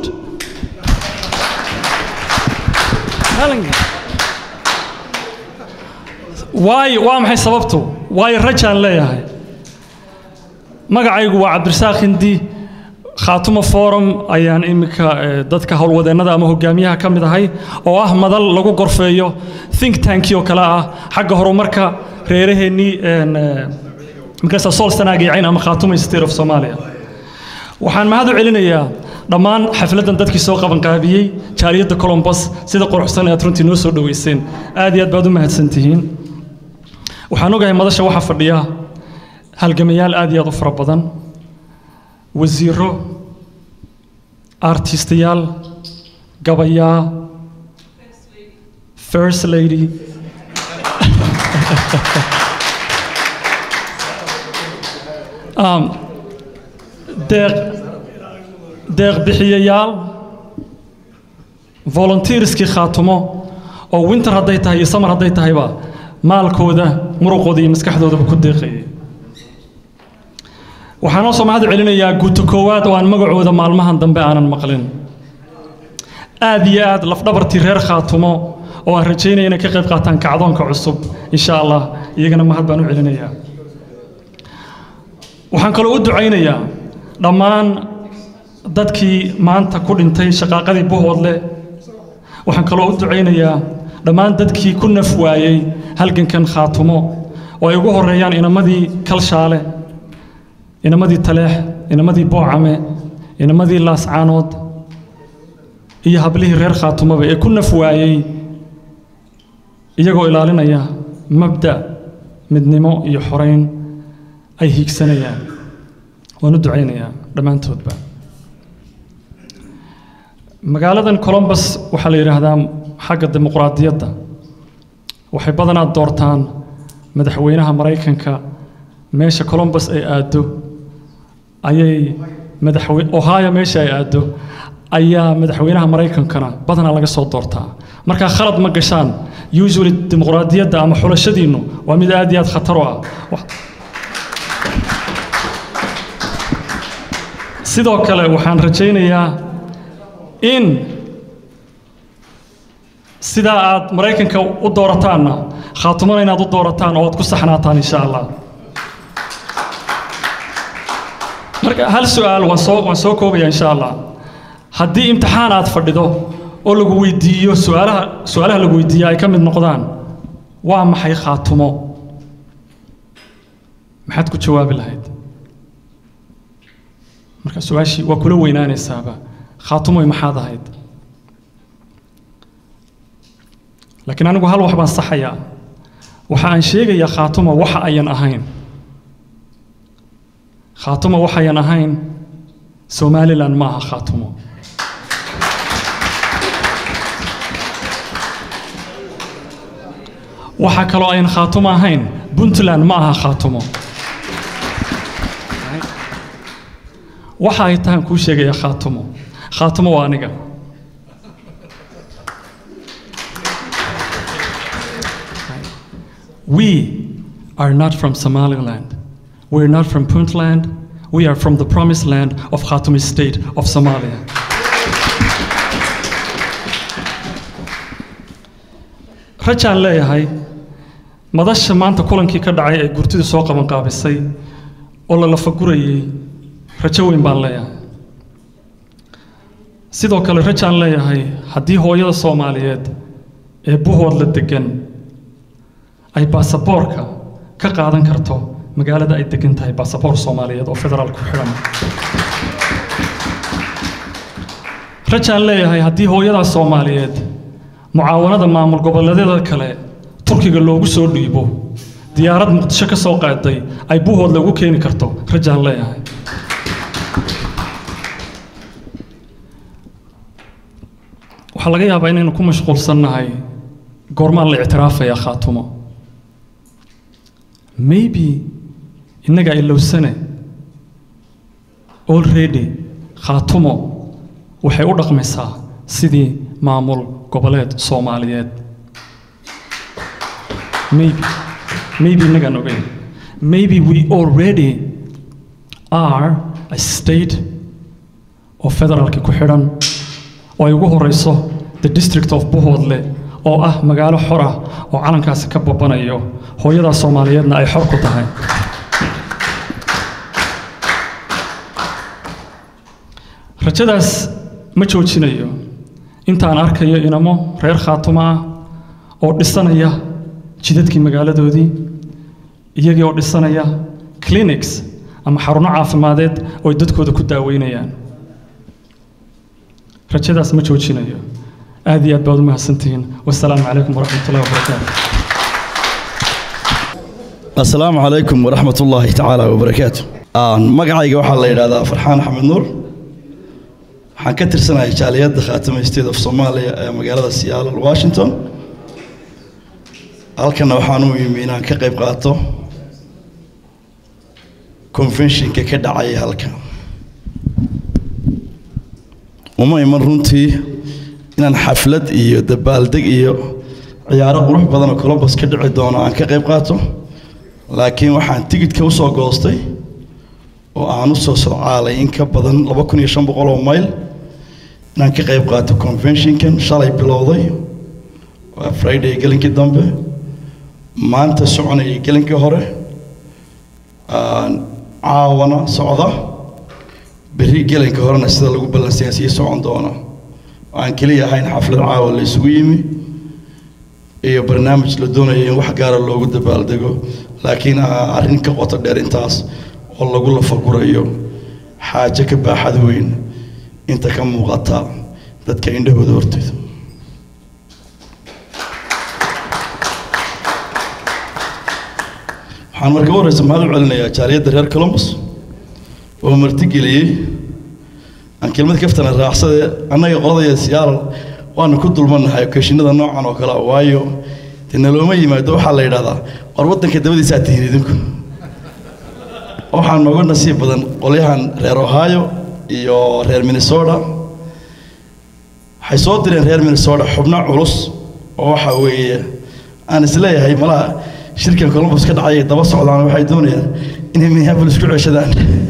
Telling you. waayo waa maxay sababtu waayo rajaan leeyahay magacaygu waa cabdirasaaq hindi khaatumo forum ayaan iminka eh, dadka howlwadeennada ama hogaamiyaha ka mid ahay oo ah madal lagu gorfeeyo think tanki oo kale ah xagga horumarka reeraheennii een, eh, markaasa sool sanaagiicayn ama khaatuma state of somalia waxaan mahad u celinayaa dhammaan xafladdan dadkii soo qabanqaabiyey jaaliyadda colombos sida quruxsan ee aad runtii noo soo dhoweyseen aad iyo aad baad u mahadsan tihiin waxaan ogahay madasha waxaa fadhiya halgamayaal aad iyo aad u fara badan wasiiro artistayaal gabayaa first lady um, deeq deeq bixiyayaal volunteerskii khaatumo oo winter hadday tahay iyo summer hadday tahayba maalkooda muruqooda iyo maskaxdoodaba ku deeqayay waxaan oo soo mahad celinayaa guuto koowaad oo aan magacooda maalmahan dambe aanan maqlin aad iyo aad lafdhabartii reer khaatumo oo aan rajaynaya inay ka qayb qaataan kacdoonka cusub insha allah iyagana mahad baan u celinayaa waxaan kaloo u ducaynayaa dhammaan dadkii maanta ku dhintay shaqaaqadii buhoodle waxaan kaloo u ducaynayaa dhammaan dadkii ku naf waayey halgankan khaatumo oo ay ugu horeeyaan inamadii kalshaale inamadii taleex inamadii boocame inamadii laascaanood iyo hablihii reer khaatumaba ee ku naf waayey iyagoo ilaalinaya mabda midnimo iyo xorayn ay hiigsanayaan waan u ducaynayaa dhammaantoodba magaaladan colombus waxaa la yidhaahdaa xagga dimuqraadiyadda waxay badanaa doortaan madaxweynaha maraykanka meesha colombus ay aaddo ayay madaxwe ohio meesha ay aaddo ayaa madaxweynaha maraykankana badanaa laga soo doortaa markaa khalad ma gashaan usually dimuqraadiyadda ama xulashadiinnu waa mid aad iyo aad khatar u ah Wax- sidoo kale waxaan rajaynayaa in sidaa aad maraykanka u doorataanna khaatumana inaad u doorataan oo aad ku saxnaataan insha allah marka hal su'aal waan soo waan soo koobaya insha allah haddii imtixaan aad fadhido oo lagu weydiiyo su'aalaha su'aalaha lagu weydiiya ay ka mid noqdaan waa maxay khaatumo maxaad ku jawaabi lahayd marka su-aashii waa kula weynaanaysaaba khaatumoy maxaad ahayd laakiin anigu hal wax baan saxayaa waxa aan sheegayaa khaatumo waxa ayan ahayn khaatumo waxayan ahayn somalilan ma aha khaatumo waxa kaloo ayan khaatumo ahayn puntland ma aha khaatumo waxa ay tahan kuu sheegaya khaatumo khaatumo waa aniga We are not from Somaliland. We're not from Puntland. We are from the promised land of Khatumi state of Somalia. rajaan leeyahay madasha maanta kulankii ka dhacay ee gurtidu soo qabanqaabisay oo la lafagurayey rajo weyn baan leeyahay sidoo kale rajaan leeyahay haddii hooyada soomaaliyeed ee buhoodla degan ay baasaboorka ka qaadan karto magaalada ay degan tahay baasaboor soomaaliyeed oo federaal ku xidhan rajaan leeyahay haddii hooyadaas soomaaliyeed mucaawanada maamul goboleedyada kale turkiga loogu soo dhiibo diyaarad muqdisho ka soo qaaday ay buhood lagu keeni karto rajaan leeyahay waxaa laga yaabaa inaynu ku mashquulsannahay goormaan la ictiraafayaa khaatumo maybe innagaa ilowsane already khaatumo waxay u dhaqmaysaa sidii maamul goboleed soomaaliyeed maybe maybe innagaan ogeyn maybe we already are a state oo federaalka ku xidhan oo ay ugu horeyso the district of buhoodle oo ah magaalo xor ah oo calankaasi ka babanayo hooyadaa soomaaliyeedna ay xor ku tahay rajadaas ma joojinayo intaan arkayo inamo reer khaatumo ah oo dhisanaya jidadkii magaaladoodii iyagii oo dhisanaya clinics ama xaruno caafimadeed oo ay dadkooda ku daaweynayaan rajadaas ma joojinayo aad iyo aad baad u mahadsantihiin wasalaamu calaykum waraxmat ullahi wabarakaatu asalaamu calaykum waraxmat ullaahi tacaala wabarakaatu magacayga waxaa la yidhahdaa farxaan axmed nuur waxaan ka tirsanahay jaaliyadda khaatama state of soomaaliya ee magaalada seattle washington halkana waxaan u yimi inaan ka qayb qaato conventionka ka dhacaya halka uma iman runtii inaan xaflad iyo dabaaldeg iyo ciyaaro qurux badan oo columbus ka dhici doono aan ka qayb qaato laakiin waxaan tigidhka usoo goostay oo aan u soo socaalay in ka badan laba kun iyo shan boqol oo mayl inaan ka qayb qaato conventionkan shalay bilowday waa friday gelinkii dambe maanta soconayay gelinkii hore caawana socda berri gelinka horena sida lagu ballansaya sii socon doona aan keliya ahayn xaflad caawa la isugu yimi iyo barnaamij la doonayo in wax gaara loogu dabaaldego laakiin arrin ka qoto dheer intaas oo lagu lafagurayo xaajo ka baaxad weyn inta ka muuqata dadka indhahooda horteeda waxaan marka u horeysa mahad u celinayaa jaaliyadda reer columbus oo martigeliyey aan kelmad kaftana raacsade annaga qoladaya siyaaral waanu ku dulmannahay okeshinada noocan oo kale ah, waayo dee nalooma yimaado waxaa la yidhahdaa war waddanka dabadiisaa tihiin idinku waxaa nooga nasiib badan qolyahan reer ohio iyo reer minnesota waxay soo direen reer minnesota xubno culus oo waxa weeye aan isleeyahay malaha shirkan columbus ka dhacay ay daba socdaan waxay doonayaan inay minneapolis ku ceshadaan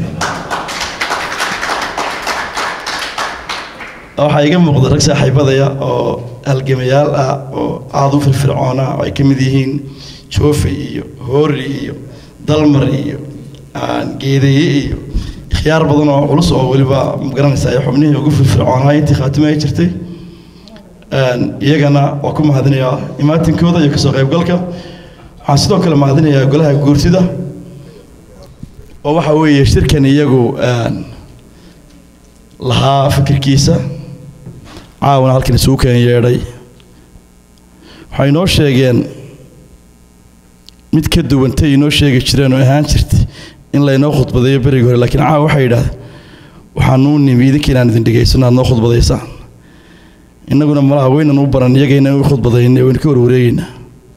waxaa iga muuqda rag saaxiibadaya oo halgamayaal ah oo aada u firfircoona oo ay ka mid yihiin joofe iyo hoori iyo dalmar iyo aan geedeeye iyo ikhyaar badan oo culus oo weliba magaranaysa ay xubnihii ugu firfircoonaa intii khaatime ay jirtay Een, iyagana waa ku mahadinayaa imaatinkooda iyo kasoo qaybgalka waxaan sidoo kale mahadinayaa golaha guurtida oo waxa weeye shirkan iyagu een, lahaa fikirkiisa caawana halkan isugu keen yeedhay waxay inoo sheegeen mid ka duwantay inoo sheegi jireen oo ahaan jirtay in laynoo khudbadeeyo berigi hore laakiin caawa waxay yidhahdeen waxaanuu nimi idinka inaan idin dhegaysano aad noo khudbadaysaan innaguna malaha weynan u baran iyagayna u khudbadayna waynu ka warwareegaynaa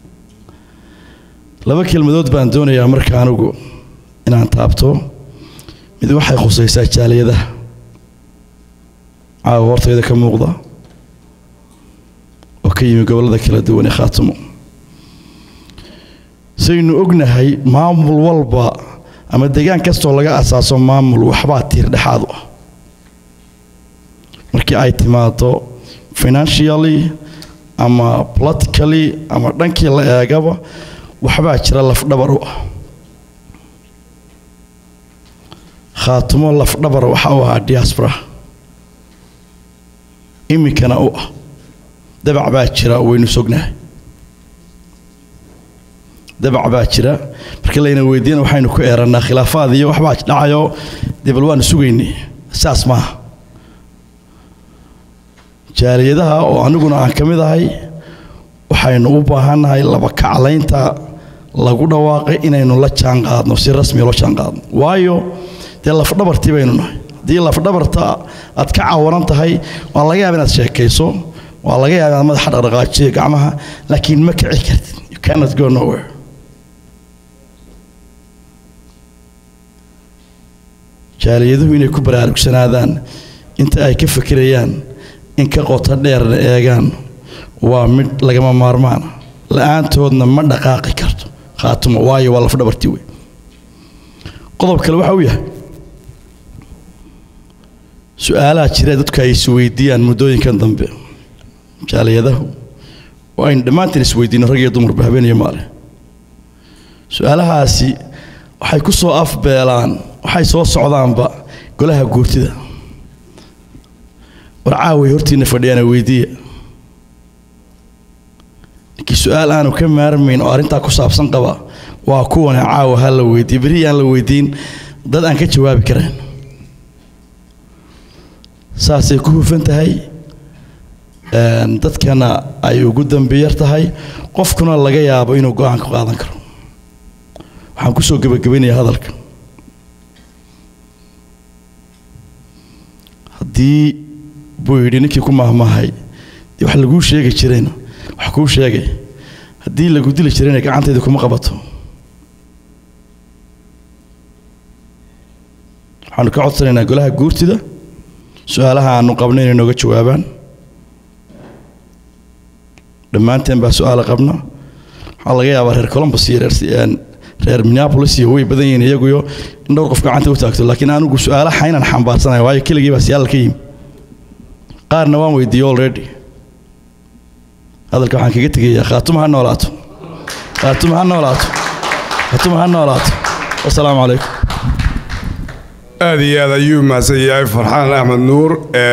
laba kelmadood baan doonayaa marka anigu inaan taabto mid waxay khusaysaa jaaliyadaha caawa hortayda ka muuqda oo ka yimi gobollada kala duwan ee khaatimo saynu ognahay maamul walba ama deegaan kastoo laga asaaso maamul waxbaa tiir dhexaad u ah markii ay timaado financially ama politically ama dhankii la eegaba waxbaa jira lafdhabar u ah khaatumo lafdhabar waxa u ahaa diaspora iminkana u ah dabac baa jira waynu sognahay dabac baa jira marka layna weydiina waxaynu ku eerannaa khilaafaad iyo waxbaa dhacayo dee bal waanu sugaynay saas maaha jaaliyadaha oo aniguna aan ka mid ahay waxaynu u baahannahay laba kaclaynta lagu dhawaaqay inaynu la jaan qaadno si rasmiya loo jaan qaadno waayo dee lafdhabartii baynu nahay haddii lafdhabarta aad ka cawaran tahay waa laga yaaba inaad sheekayso waa laga yaaba inaad madaxa dhaqdhaqaajiyo gacmaha laakiin ma kici kartid you cannot go nowhere jaaliyaduhu inay ku baraarugsanaadaan inta ay ka fikirayaan in ka qoto dheerna eegaan waa mid lagama maarmaan la-aantoodna ma dhaqaaqi karto khaatumo waayo waa lafdhabartii wey qodob kale waxa uu yahay su-aalaha jira dadku ay isweydiiyaan muddooyinkan dambe jaaliyadahu oo aynu dhammaantiin isweydiino rag iyo dumarba habeen iyo maalin su-aalahaasi waxay ku soo afbeelaan waxay soo socdaanba golaha guurtida war caaway hortiina fadhiyaana weydiiya ninkii su-aal aanu ka maarmayn oo arrintaa ku saabsan qaba waa kuwane caawa ha la weydiiye berri aan la weydiin dad aan ka jawaabi karayn saasay ku hufan tahay dadkana ay ugu dambiyar tahay qofkuna laga yaabo inuu go-aan ka qaadan karo waxaan kusoo gebagabaynayaa hadalka haddii buu yidhi ninkii ku maahmaahay dee wax laguu sheegi jirayna wax kuu sheegay haddii lagu dili jirayna gacantayda kuma qabato waxaanu ka codsanaynaa golaha guurtida su-aalaha aanu qabno inay nooga jawaabaan dhammaanteen baa su-aala qabna waxaa laga yaabaa reer columbus iyo reer reer minneapolis iyo way badan yihiin iyaguyo in dhowr qof gacanta u taagto laakiin anigu su-aalaha inaan xambaarsanayo waayo keligii baa siyaal ka yimi qaarna waan weydiiyey already hadalka waxaan kaga tegayaa khaatuma ha noolaato khaatuma ha noolaato khaatuma ha noolaato wasalaamu calaykum aad iyo aad ayuu mahadsan yahay farxaan axmed nuur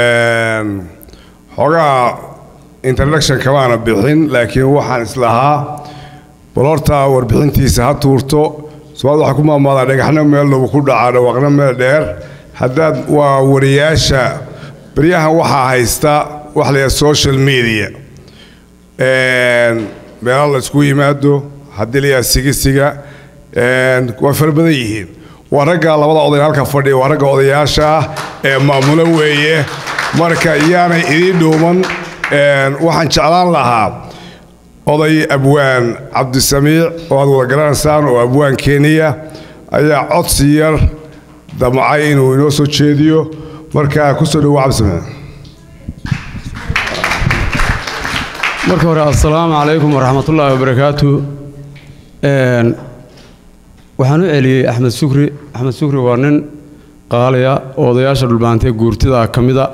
xogaa introduction kamaana bixin laakiin waxaan islahaa bal horta warbixintiisa ha tuurto somaad waxaa ku maamaadaa dhagaxna meel dhow ku dhacaa dhawaaqna meel dheer haddaad waa wariyaasha baryahan waxaa haysta wax la yidhaha social media meelo la isku yimaado haddii la yidhaha sigisiga waa fara badan yihiin waa ragga labada oday halka fadhiya waa ragga odayaasha ah ee maamulo weeye marka yaanay idiin dhuuman waxaan jeclaan lahaa oday abwaan cabdisamiic oo aad wada garanaysaan oo abwaan keniya ayaa codsi yar damcay inuu inoo soo jeediyo marka kusoo dhowo cabdisamiic marka hore assalaamu calaykum waraxmatullaahi wabarakaatu waxaan u celiyey axmed sukri axmed sukri waa nin qaaliya oo odayaasha dhulbaantee guurtida ka mida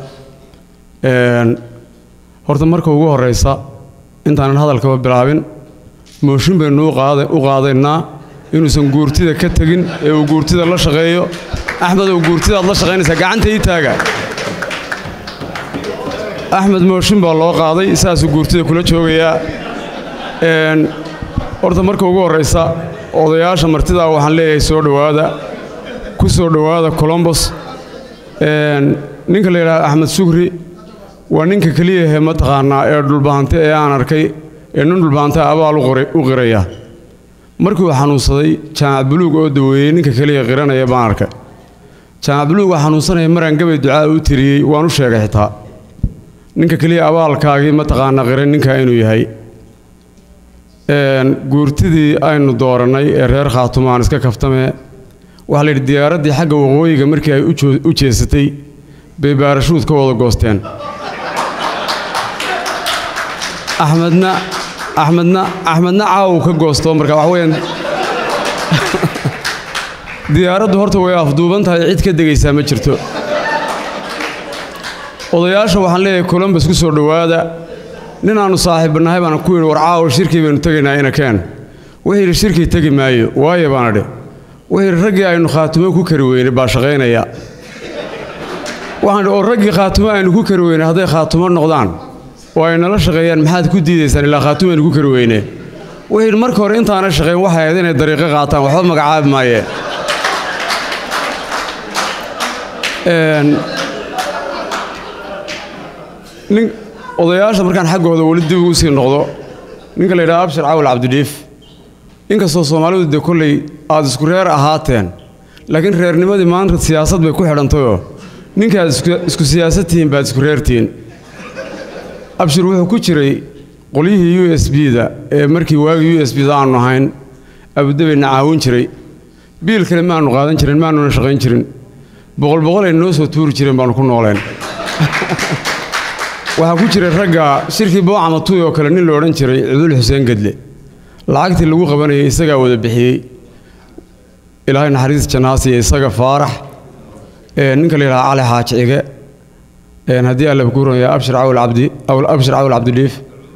horta marka ugu horraysa intaanan hadalkaba bilaabin mooshin baynu u qaadaynaa inuusan guurtida ka tegin ee uu guurtida la shaqeeyo axmed oo guurtidaad la shaqaynaysaa gacanta ii taaga axmed mooshin baa loo qaaday saasuu guurtida kula joogayaa horta marka ugu horraysa odayaasha martidaa waxaan leeyahay soo dhowaada ku soo dhowaada colombos ninka la yidhaha axmed sugri waa ninka keliyahe mataqaanaa ee dhulbaante ee aan arkay ee nin dhulbaante abaal u qiraya markii uu xanuunsaday jaamac buluug oo daweeyey ninka keliya qiranaya baan arkay jaamac buluug waa xanuunsanaya maraan gabay ducaa u tiriyey waan u sheegay xitaa ninka keliya abaalkaagii mataqaanaa qiran ninkaa inuu yahay guurtidii aynu doorannay ee reer khaatumaan iska kaftamee waxaa la yidhi diyaaraddii xagga waqooyiga markii ay u jeesatay bay baarashuud ka wada goosteen axmedna axmedna axmedna caawu ka goosto marka waxa weeyaan diyaaraddu horta way afduuban tahay cid ka degaysaa ma jirto odayaasha waxaan leeyahay colombus ku soo dhowaada nin aannu saaxiibbannahay baana ku yidhi war caawa shirkii baynu tegaynaa ina keen wuxuu yidhi shirkii tegi maayo waayo baana dhi wuxuu yidhi raggii aynu khaatumo ku kari weynay baa shaqaynaya waxaan dhi oo raggii khaatumo aynu ku kari weynay hadday khaatumo noqdaan oo ay nala shaqeeyaan maxaad ku diidaysaan ilaa khaatumo aynu ku kari weyne wuxuu yidhi marka hore intaana shaqayn waxay ahayd inay dariiqo qaataan waxba magacaabi maayeen nin odayaasha markaan xaggooda weli dib ugu sii noqdo ninka la yidhaha abshir cawal cabdidhiif inkastoo soomaalidu dee kolley aad isku reer ahaateen laakiin reernimadii maanta siyaasad bay ku xidhantayoo ninkaad isku siyaasad tihiin baad isku reertihiin abshir wuxuu ku jiray qolyihii u s b-da ee markii waagii u s b-da aanu ahayn abudabeyna caawin jiray biil kale maanu qaadan jirin maanuna shaqayn jirin boqol boqol ay noo soo tuuri jireen baanu ku nooleen waxaa ku jiray ragga shirkii boocama tuy oo kale nin la odhan jiray cudul xuseen gedle lacagtii lagu qabanayay isagaa wada bixiyey ilaahay naxariis jannaasiya isaga faarax ninka la yidhaha cali xaaji cige haddii alla ku runaya abshir cawal cabdi abshir cawal cabdidhiif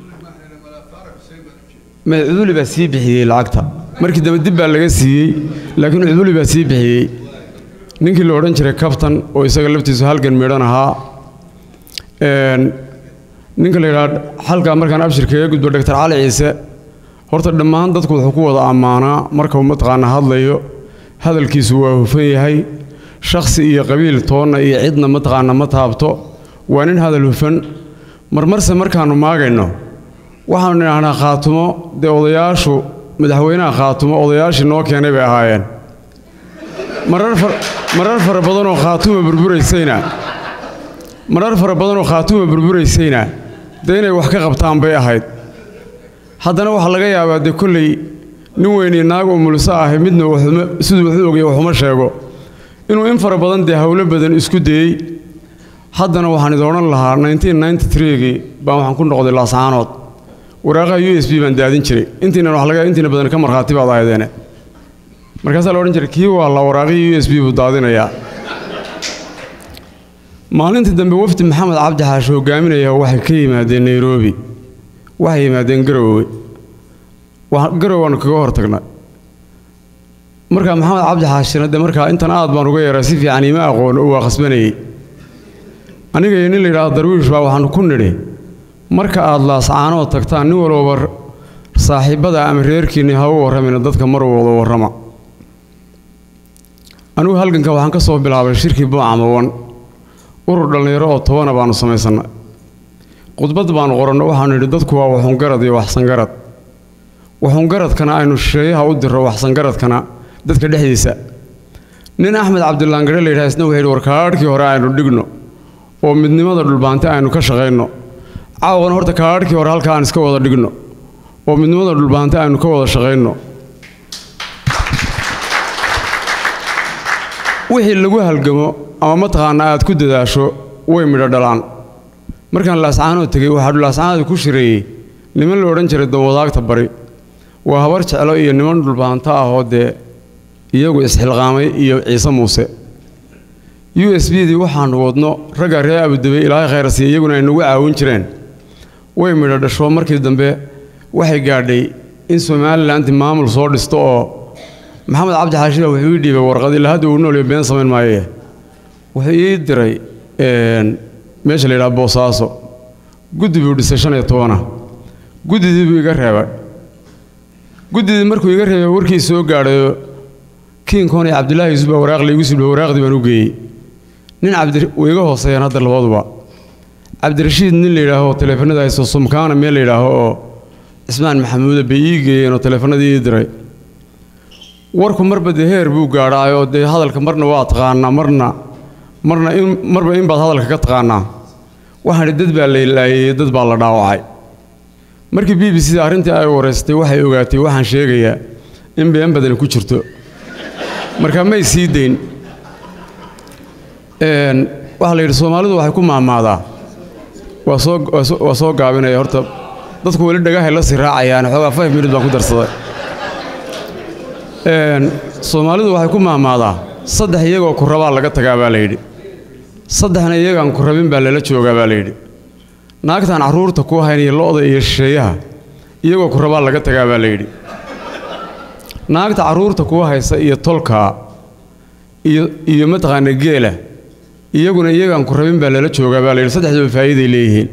may cuduli baa sii bixiyey lacagta markii dambe dib baa laga siiyey laakiin cuduli baa sii bixiyey ninkii la odhan jiray kabtan oo isaga laftiisu halgan midhan ahaa ninka la yidhaha halkaa markaan abshir kaga gudbo doctor cali ciise horta dhammaan dadku wuxuu ku wada ammaanaa marka uu mataqaana hadlayo hadalkiisu waa hufan yahay shakhsi iyo qabiil toonna iyo cidna mataqaana ma taabto waa nin hadal hufan marmarse markaannu maagayno waxaanu idhaahnaa khaatumo dee odayaashu madaxweynaha khaatumo odayaashii noo keenay bay ahaayeen marar fara badanoo khaatuma burburaysayna marar fara badanoo khaatuma burburaysayna dee inay wax ka qabtaan bay ahayd haddana waxaa laga yaabaa dee kolley nin weynii naag oo mulso ahi midna siduu wuxuu ogaya waxuma sheego inuu in fara badan dee howlo badan isku dayey haddana waxaan idin odhan lahaa gii baan waxaan ku noqday laascaanood waraaqaha u s b baan daadin jiray intiina wax laga intiina badan ka markhaati baad ahaydeene markaasaa la odhan jiray kii waa la waraaqihii u s b buu daadinayaa maalintii dambe wafdi maxamed cabdi xaashi hogaaminaya waxay ka yimaadeen nairobi waxay yimaadeen garowe garowe waanu kaga hor tagnay markaa maxamed cabdi xaashina dee markaa intan aad baan uga yaraa si fiican iima aqoon oo waa khasbanayey aniga iyo nin la yidhahdo darwiish baa waxaanu ku nidhi marka aad laascaanood tagtaan nin walbaba saaxiibbada ama reerkiinni ha u warramina dadka mar wada warrama anigu halganka waxaan ka soo bilaabay shirkii buucamawan urur dhallinyaro oo tobana baanu samaysannay khudbad baanu qoranno waxaanu yidhi dadku waa waxungarad iyo waxsangarad waxungaradkana aynu shisheeyaha u dirro waxsangaradkana dadka dhexdiisa nin axmed cabdilaangare la yidhaha isna wuxuu yidhi warkaadhkii hore aynu dhigno oo midnimada dhulbaante aynu ka shaqayno caawana horta kaadhkii hore halka aan iska wada dhigno oo midnimada dhulbaante aynu ka wada shaqayno wixii lagu halgamo ama mataqaana aad ku dadaasho way midho dhalaan markaan laascaanood tegey waxaa laascaanood ku shireeyey niman la odhan jiray dawadaagta bari waa habar jeclo iyo niman dhulbaanto ah oo dee iyagu isxilqaamay iyo ciise muuse u s b dii waxaanu wadno ragga reer abudabey ilaahay khayrasiiya iyaguna ay nagu caawin jireen way midho dhasho markii dambe waxay gaadhay in somalilanti maamul soo dhisto oo maxamed cabdi xaashiba wuxuu ii dhiibay warqad ilaa hadda uu noolyo been samayn maaye wuxuu ii diray meesha la yidhaha boosaaso guddi buu dhisay shan iyo tobana guddidii buu iga reebay guddidii markuu iga reebay warkii soo gaadhayo kiinkoon iyo cabdilaahi yuusuf baa waraaq laygu siblo waraaqdii baan u geeyey nin cabdi way iga hooseeyaan hadda labaduba cabdirashiid nin la yidhaaho taleefanada haysto sumkaana meel la yidhaaho oo cismaan maxamuuda bay ii geeyeen oo taleefanadii ii diray warku marba dee heer buu gaadhaayoo dee hadalka marna waa taqaanaa marna marna in marba in baad hadalka ka taqaanaa waxaan idhi dad baa la ilaayey dad baa la dhaawacay markii b b c da arrintii ay wareystay waxay ogaatay waxaan sheegayaa in been badan ku jirto marka may sii dayn waxaa la yidhi soomaalidu waxay ku maamaadaa waa soo waa soo gaabinaya horta dadku weli dhagahay la sii raacayaan xoogaa five minutes baan ku darsaday soomaalidu waxay ku maamaadaa saddex iyagoo ku rabaa laga tagaa baa la yidhi saddexna iyagaan ku rabin baa lala joogaa baa la yidhi naagtaan carruurta ku haynaya lo'da iyo shisheeyaha iyagoo ku rabaa laga tagaa baa la yidhi naagta carruurta kuwa haysa iyo tolkaa iyo iyo mataqaana geela iyaguna iyagaan ku rabin baa lala joogaa baa la yidhi saddexduba faa'iiday leeyihiin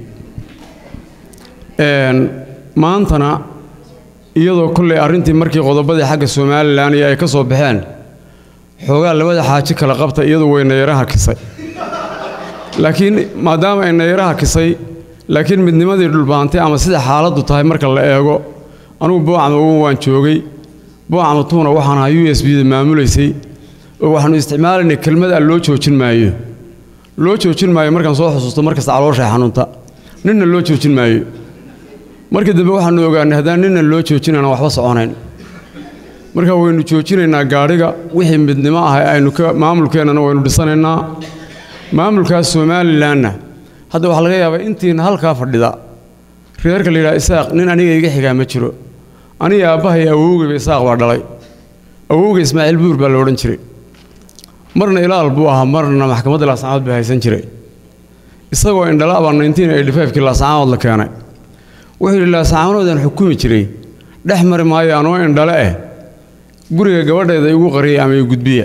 maantana iyadoo kolley arrintii markii qodobadii xagga somalilan iyo ay ka soo baxeen xoogaa labada xaaji kala qabta iyadu way nayaraha kisay laakiin maadaama ay nayaraha kisay laakiin midnimadii dhulbaantay ama sida xaaladdu tahay marka la eego anugu boocama ugu waan joogay boocama tuuna waxaan ahaa u s b da maamulaysay oo waxaannu isticmaalaynay kelmad aan loo joojin maayo loo joojin maayo markaan soo xusuusto markasta calooshay xanuunta ninna loo joojin maayo markii dambe waxaannu ogaanay haddaan ninna loo joojin aanan waxba soconayn marka waynu joojinaynaa gaadhiga wixii midnimo ah aynu ka maamulkeennana waynu dhisanaynaa maamulkaas somalilanna hadda waxaa laga yaabaa intiina halkaa fadhida reerka la yidhaha isaaq nin aniga iga xigaa ma jiro aniga aabbahay awowgayba isaaq baa dhalay awowga ismaaciil buur baa la odhan jiray marna ilaal buu ahaa marna maxkamadda laascaanood baa haysan jiray isagoo indhala baa nineteen eighty five-kii laascaanood la keenay wuxuu yidhi laascaanoodaan xukumi jiray dhex mari maayo anoo indhale eh guriga gabadheeda igu qariyay ama i gudbiya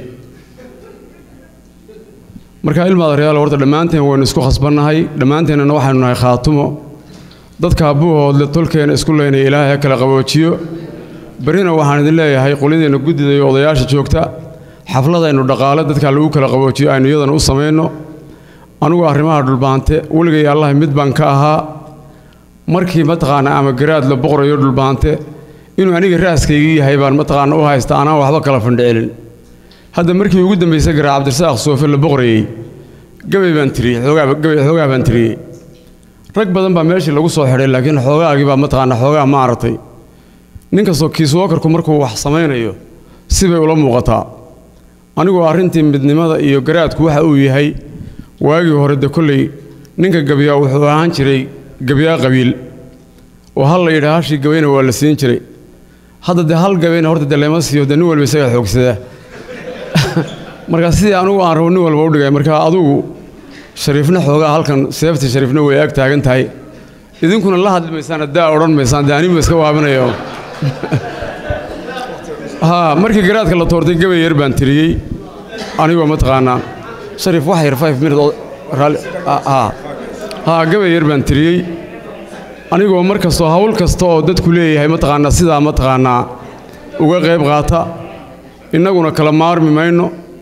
marka ilmaada reyaal horta dhammaanteen waynu isku khasbannahay dhammaanteennana waxaynu nahay khaatumo dadka abbuuhoodle tolkeena isku leynaya ilaahay ha kala qaboojiyo berrina waxaan idin leeyahay qolyadeenna guddida iyo odayaasha joogta xafladaynu dhaqaale dadka lagu kala qaboojiyo aynu iyadana u samayno anugu arrimaha dhulbaante weligay allahi mid baan ka ahaa markii mataqaana ama garaad la boqorayo dhulbaante inuu aniga raaskaygii yahay baan mataqaana u haysta anaan waxba kala fandhicelin hadda markii ugu dambaysay garaa cabdirasaaq soofe la boqorayey gabay baan tiriyey xoogaagabay xoogaa baan tiriyey rag badan baa meeshii lagu soo xidhay laakiin xoogaagii baa mataqaana xoogaa ma aragtay nin kastoo kiiswookarku markuu wax samaynayo sibay ula muuqataa anigoo arrintii midnimada iyo garaadku waxa uu yahay waagii hore de kolley ninka gabyaa wuxuu ahaan jiray gabyaa qabiil oo hal la yidhaa hashii gabayna waa la siin jiray hadda dee hal gabayna horta dee lama siiyo dee nin walba isagaa xoogsadaa marka sidii anugu aan rabo nin walba u dhigay marka adugu shariifna xoogaa halkan seefta shariifna way ag taagan tahay idinkuna la hadli maysaan haddaa odhan maysaan dee anigu iska waabinayo haa markii garaadka la toortay gabay yar baan tiriyey anigoo mataqaanaa shariif wax yar five minute oo raalli haa haa gabay yar baan tiriyey anigoo mar kastoo hawl kasta oo dadku leeyahay mataqaanaa sidaa mataqaanaa uga qayb qaata innaguna kala maarmi mayno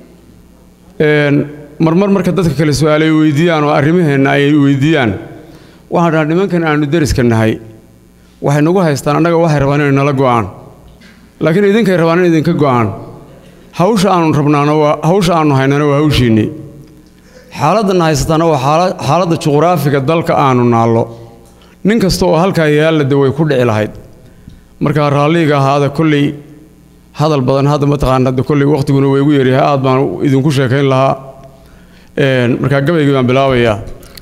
marmar marka dadka kale su-aalay weydiiyaan oo arrimaheenna ay weydiiyaan waxaan dhaha nimankan aannu deriska nahay waxay nagu haystaan annaga waxay rabaan inay nala go'aan laakiin idinkay rabaan in idinka go'aan hawsha aannu rabnaana waa hawsha aannu haynana waa hawshiinnii xaaladdanna haysataana waa xaaladda juqraafiga dalka aannu naallo nin kasta oo halkaa yaallade way ku dhici lahayd markaa raalliga ahaada kolley hadal badan hadda mataqaana de kolley wakhtiguna way igu yaryahay aad baan idinku sheekayn lahaa markaa gabaygii baan bilaabayaa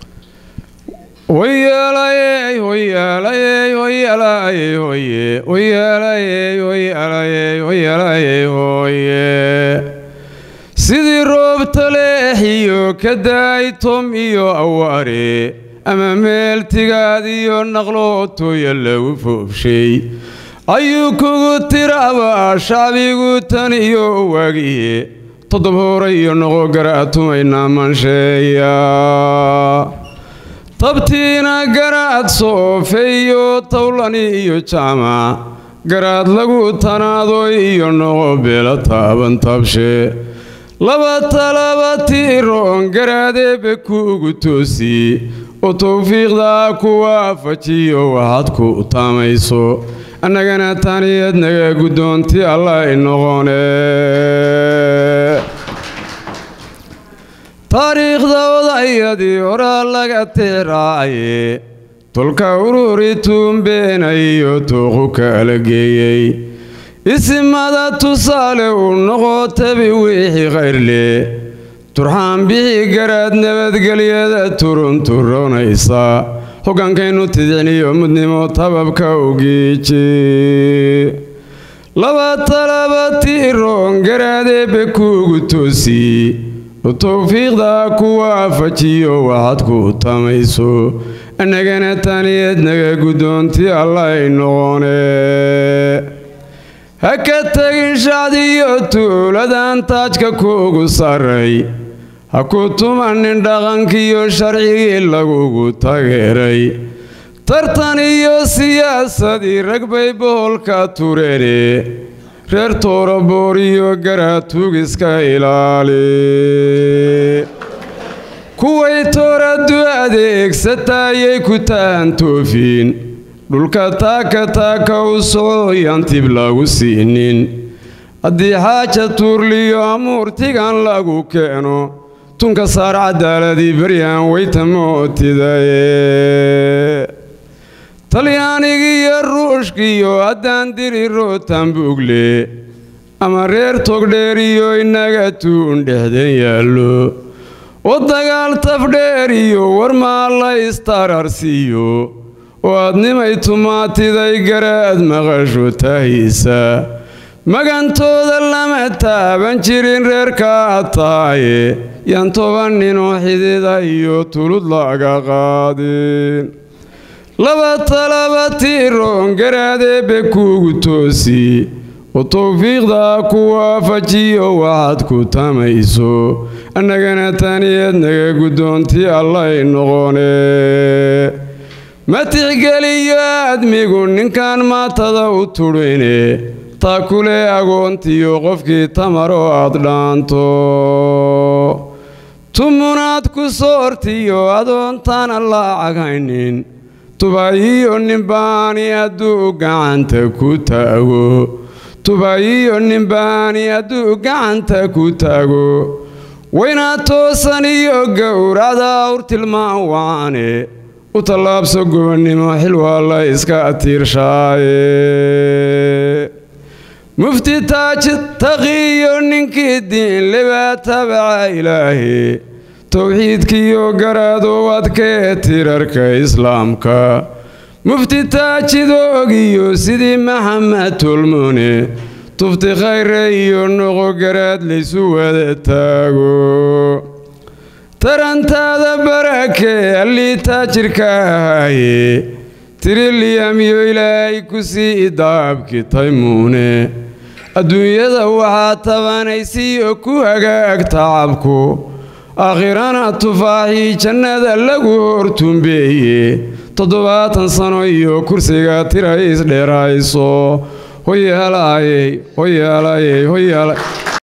hoyaalayey hoyaalayey hoyaalayey hoye hoyaalayey hoyaalayey hoyaalayey hoye sidii roob taleexiyo ka daay tom iyo awaare ama meel tigaad iyo naqlootoya lagu foobshay ayuu kugu tiraaba shacbigu tan iyo waagiye toddob hore iyo noqo garaatumaynaa mansheeya tabtiina garaad soofeeyo tawlani iyo jaamac garaad lagu tanaadoy iyo noqo beela taaban tabshe laba talaba tiiroon garaadeebe kuugu toosi oo towfiiqdaa ku waafajiyo waxaad ku taamayso annagana taniyad naga guddoonti allah inoqone taariikhda odayadii horaa laga teeraaye tolka ururi tuumbeenayo tooqu kala geeyey isimada tusaale uu noqo tabi wixii khayrle turxaan bixi garaad nabadgelyada turunturoonaysa hogaankaynu tidicniyo mudnimo tababka ugiiji laba talaba tiiroon garaadeebe kuugu toosi towfiiqda ku waafajiyo waxaad ku tamayso annagana taniyeed naga guddoonti allay noqone ha ka tegin shacdiyo tuuladan taajka kuugu sarray ha ku tumanin dhaqankiiyo sharcigii lagugu tageeray tartan iyo siyaasadii rag bay boholka tureene reer tooraboor iyo garaatugiska ilaali kuway tooradu adeegsataayay ku taantoofiin dhulka taaka taaka u soco yantib lagu siinin haddii xaaja tuurliyo amuurtigan lagu keeno tunka saar cadaaladii beryaan weyta mootidaye talyaanigiiyo ruushkiiyo haddaan diri rootan buugle ama reer togdheeriyo inaga tuun dhexdan yaallo oo dagaal tafdheeriyo war maa la istararsiiyo oo aadnimay tumaatiday garaad maqasho tahiisa magantooda lama taaban jirin reerkaa taaye yaan toban ninoo xidida iyo tulud laga qaadin laba talaba tiiroon garaadeebbe kuugu toosi oo towfiiqdaa ku waafajiyo waxaad ku tamayso annagana taniyeed naga guddoontii allay noqone ma tixgeliyo aadmigu ninkan maatada u tudhine taa kule agoontiyo qofkii tamaroo aad dhaanto tumunaad ku soortiyo adoontaana laacag haynin tubaayiyo nimbaani hadduu gacanta ku taago tubaayiyo nimbaani hadduu gacanta ku taago waynaa toosan iyo gowracda awr tilmaan waane u tallaabso gobonnimo xil waa la iska tiirshaaye mufti taaj taqiyo ninkii diin lebaa tabaca ilaahi towxiidkiiyo garaadow adkee tirarka islaamka mufti taajidoogiyo sidii maxamed tolmone tufti khayre iyo noqo garaad laysu wada taago tarantaada barakee allii taajirka ahaaye tiriliyamyo ilaahay ku sii daabki taymuune adduunyada waxaa tabanaysiyo ku hagaag tacabku aakhirana tufaaxii jannada lagu hortumbeeye toddobaatan sano iyo kursiga tira isdheerayso hoyaalayey hoyaalayey hoyaala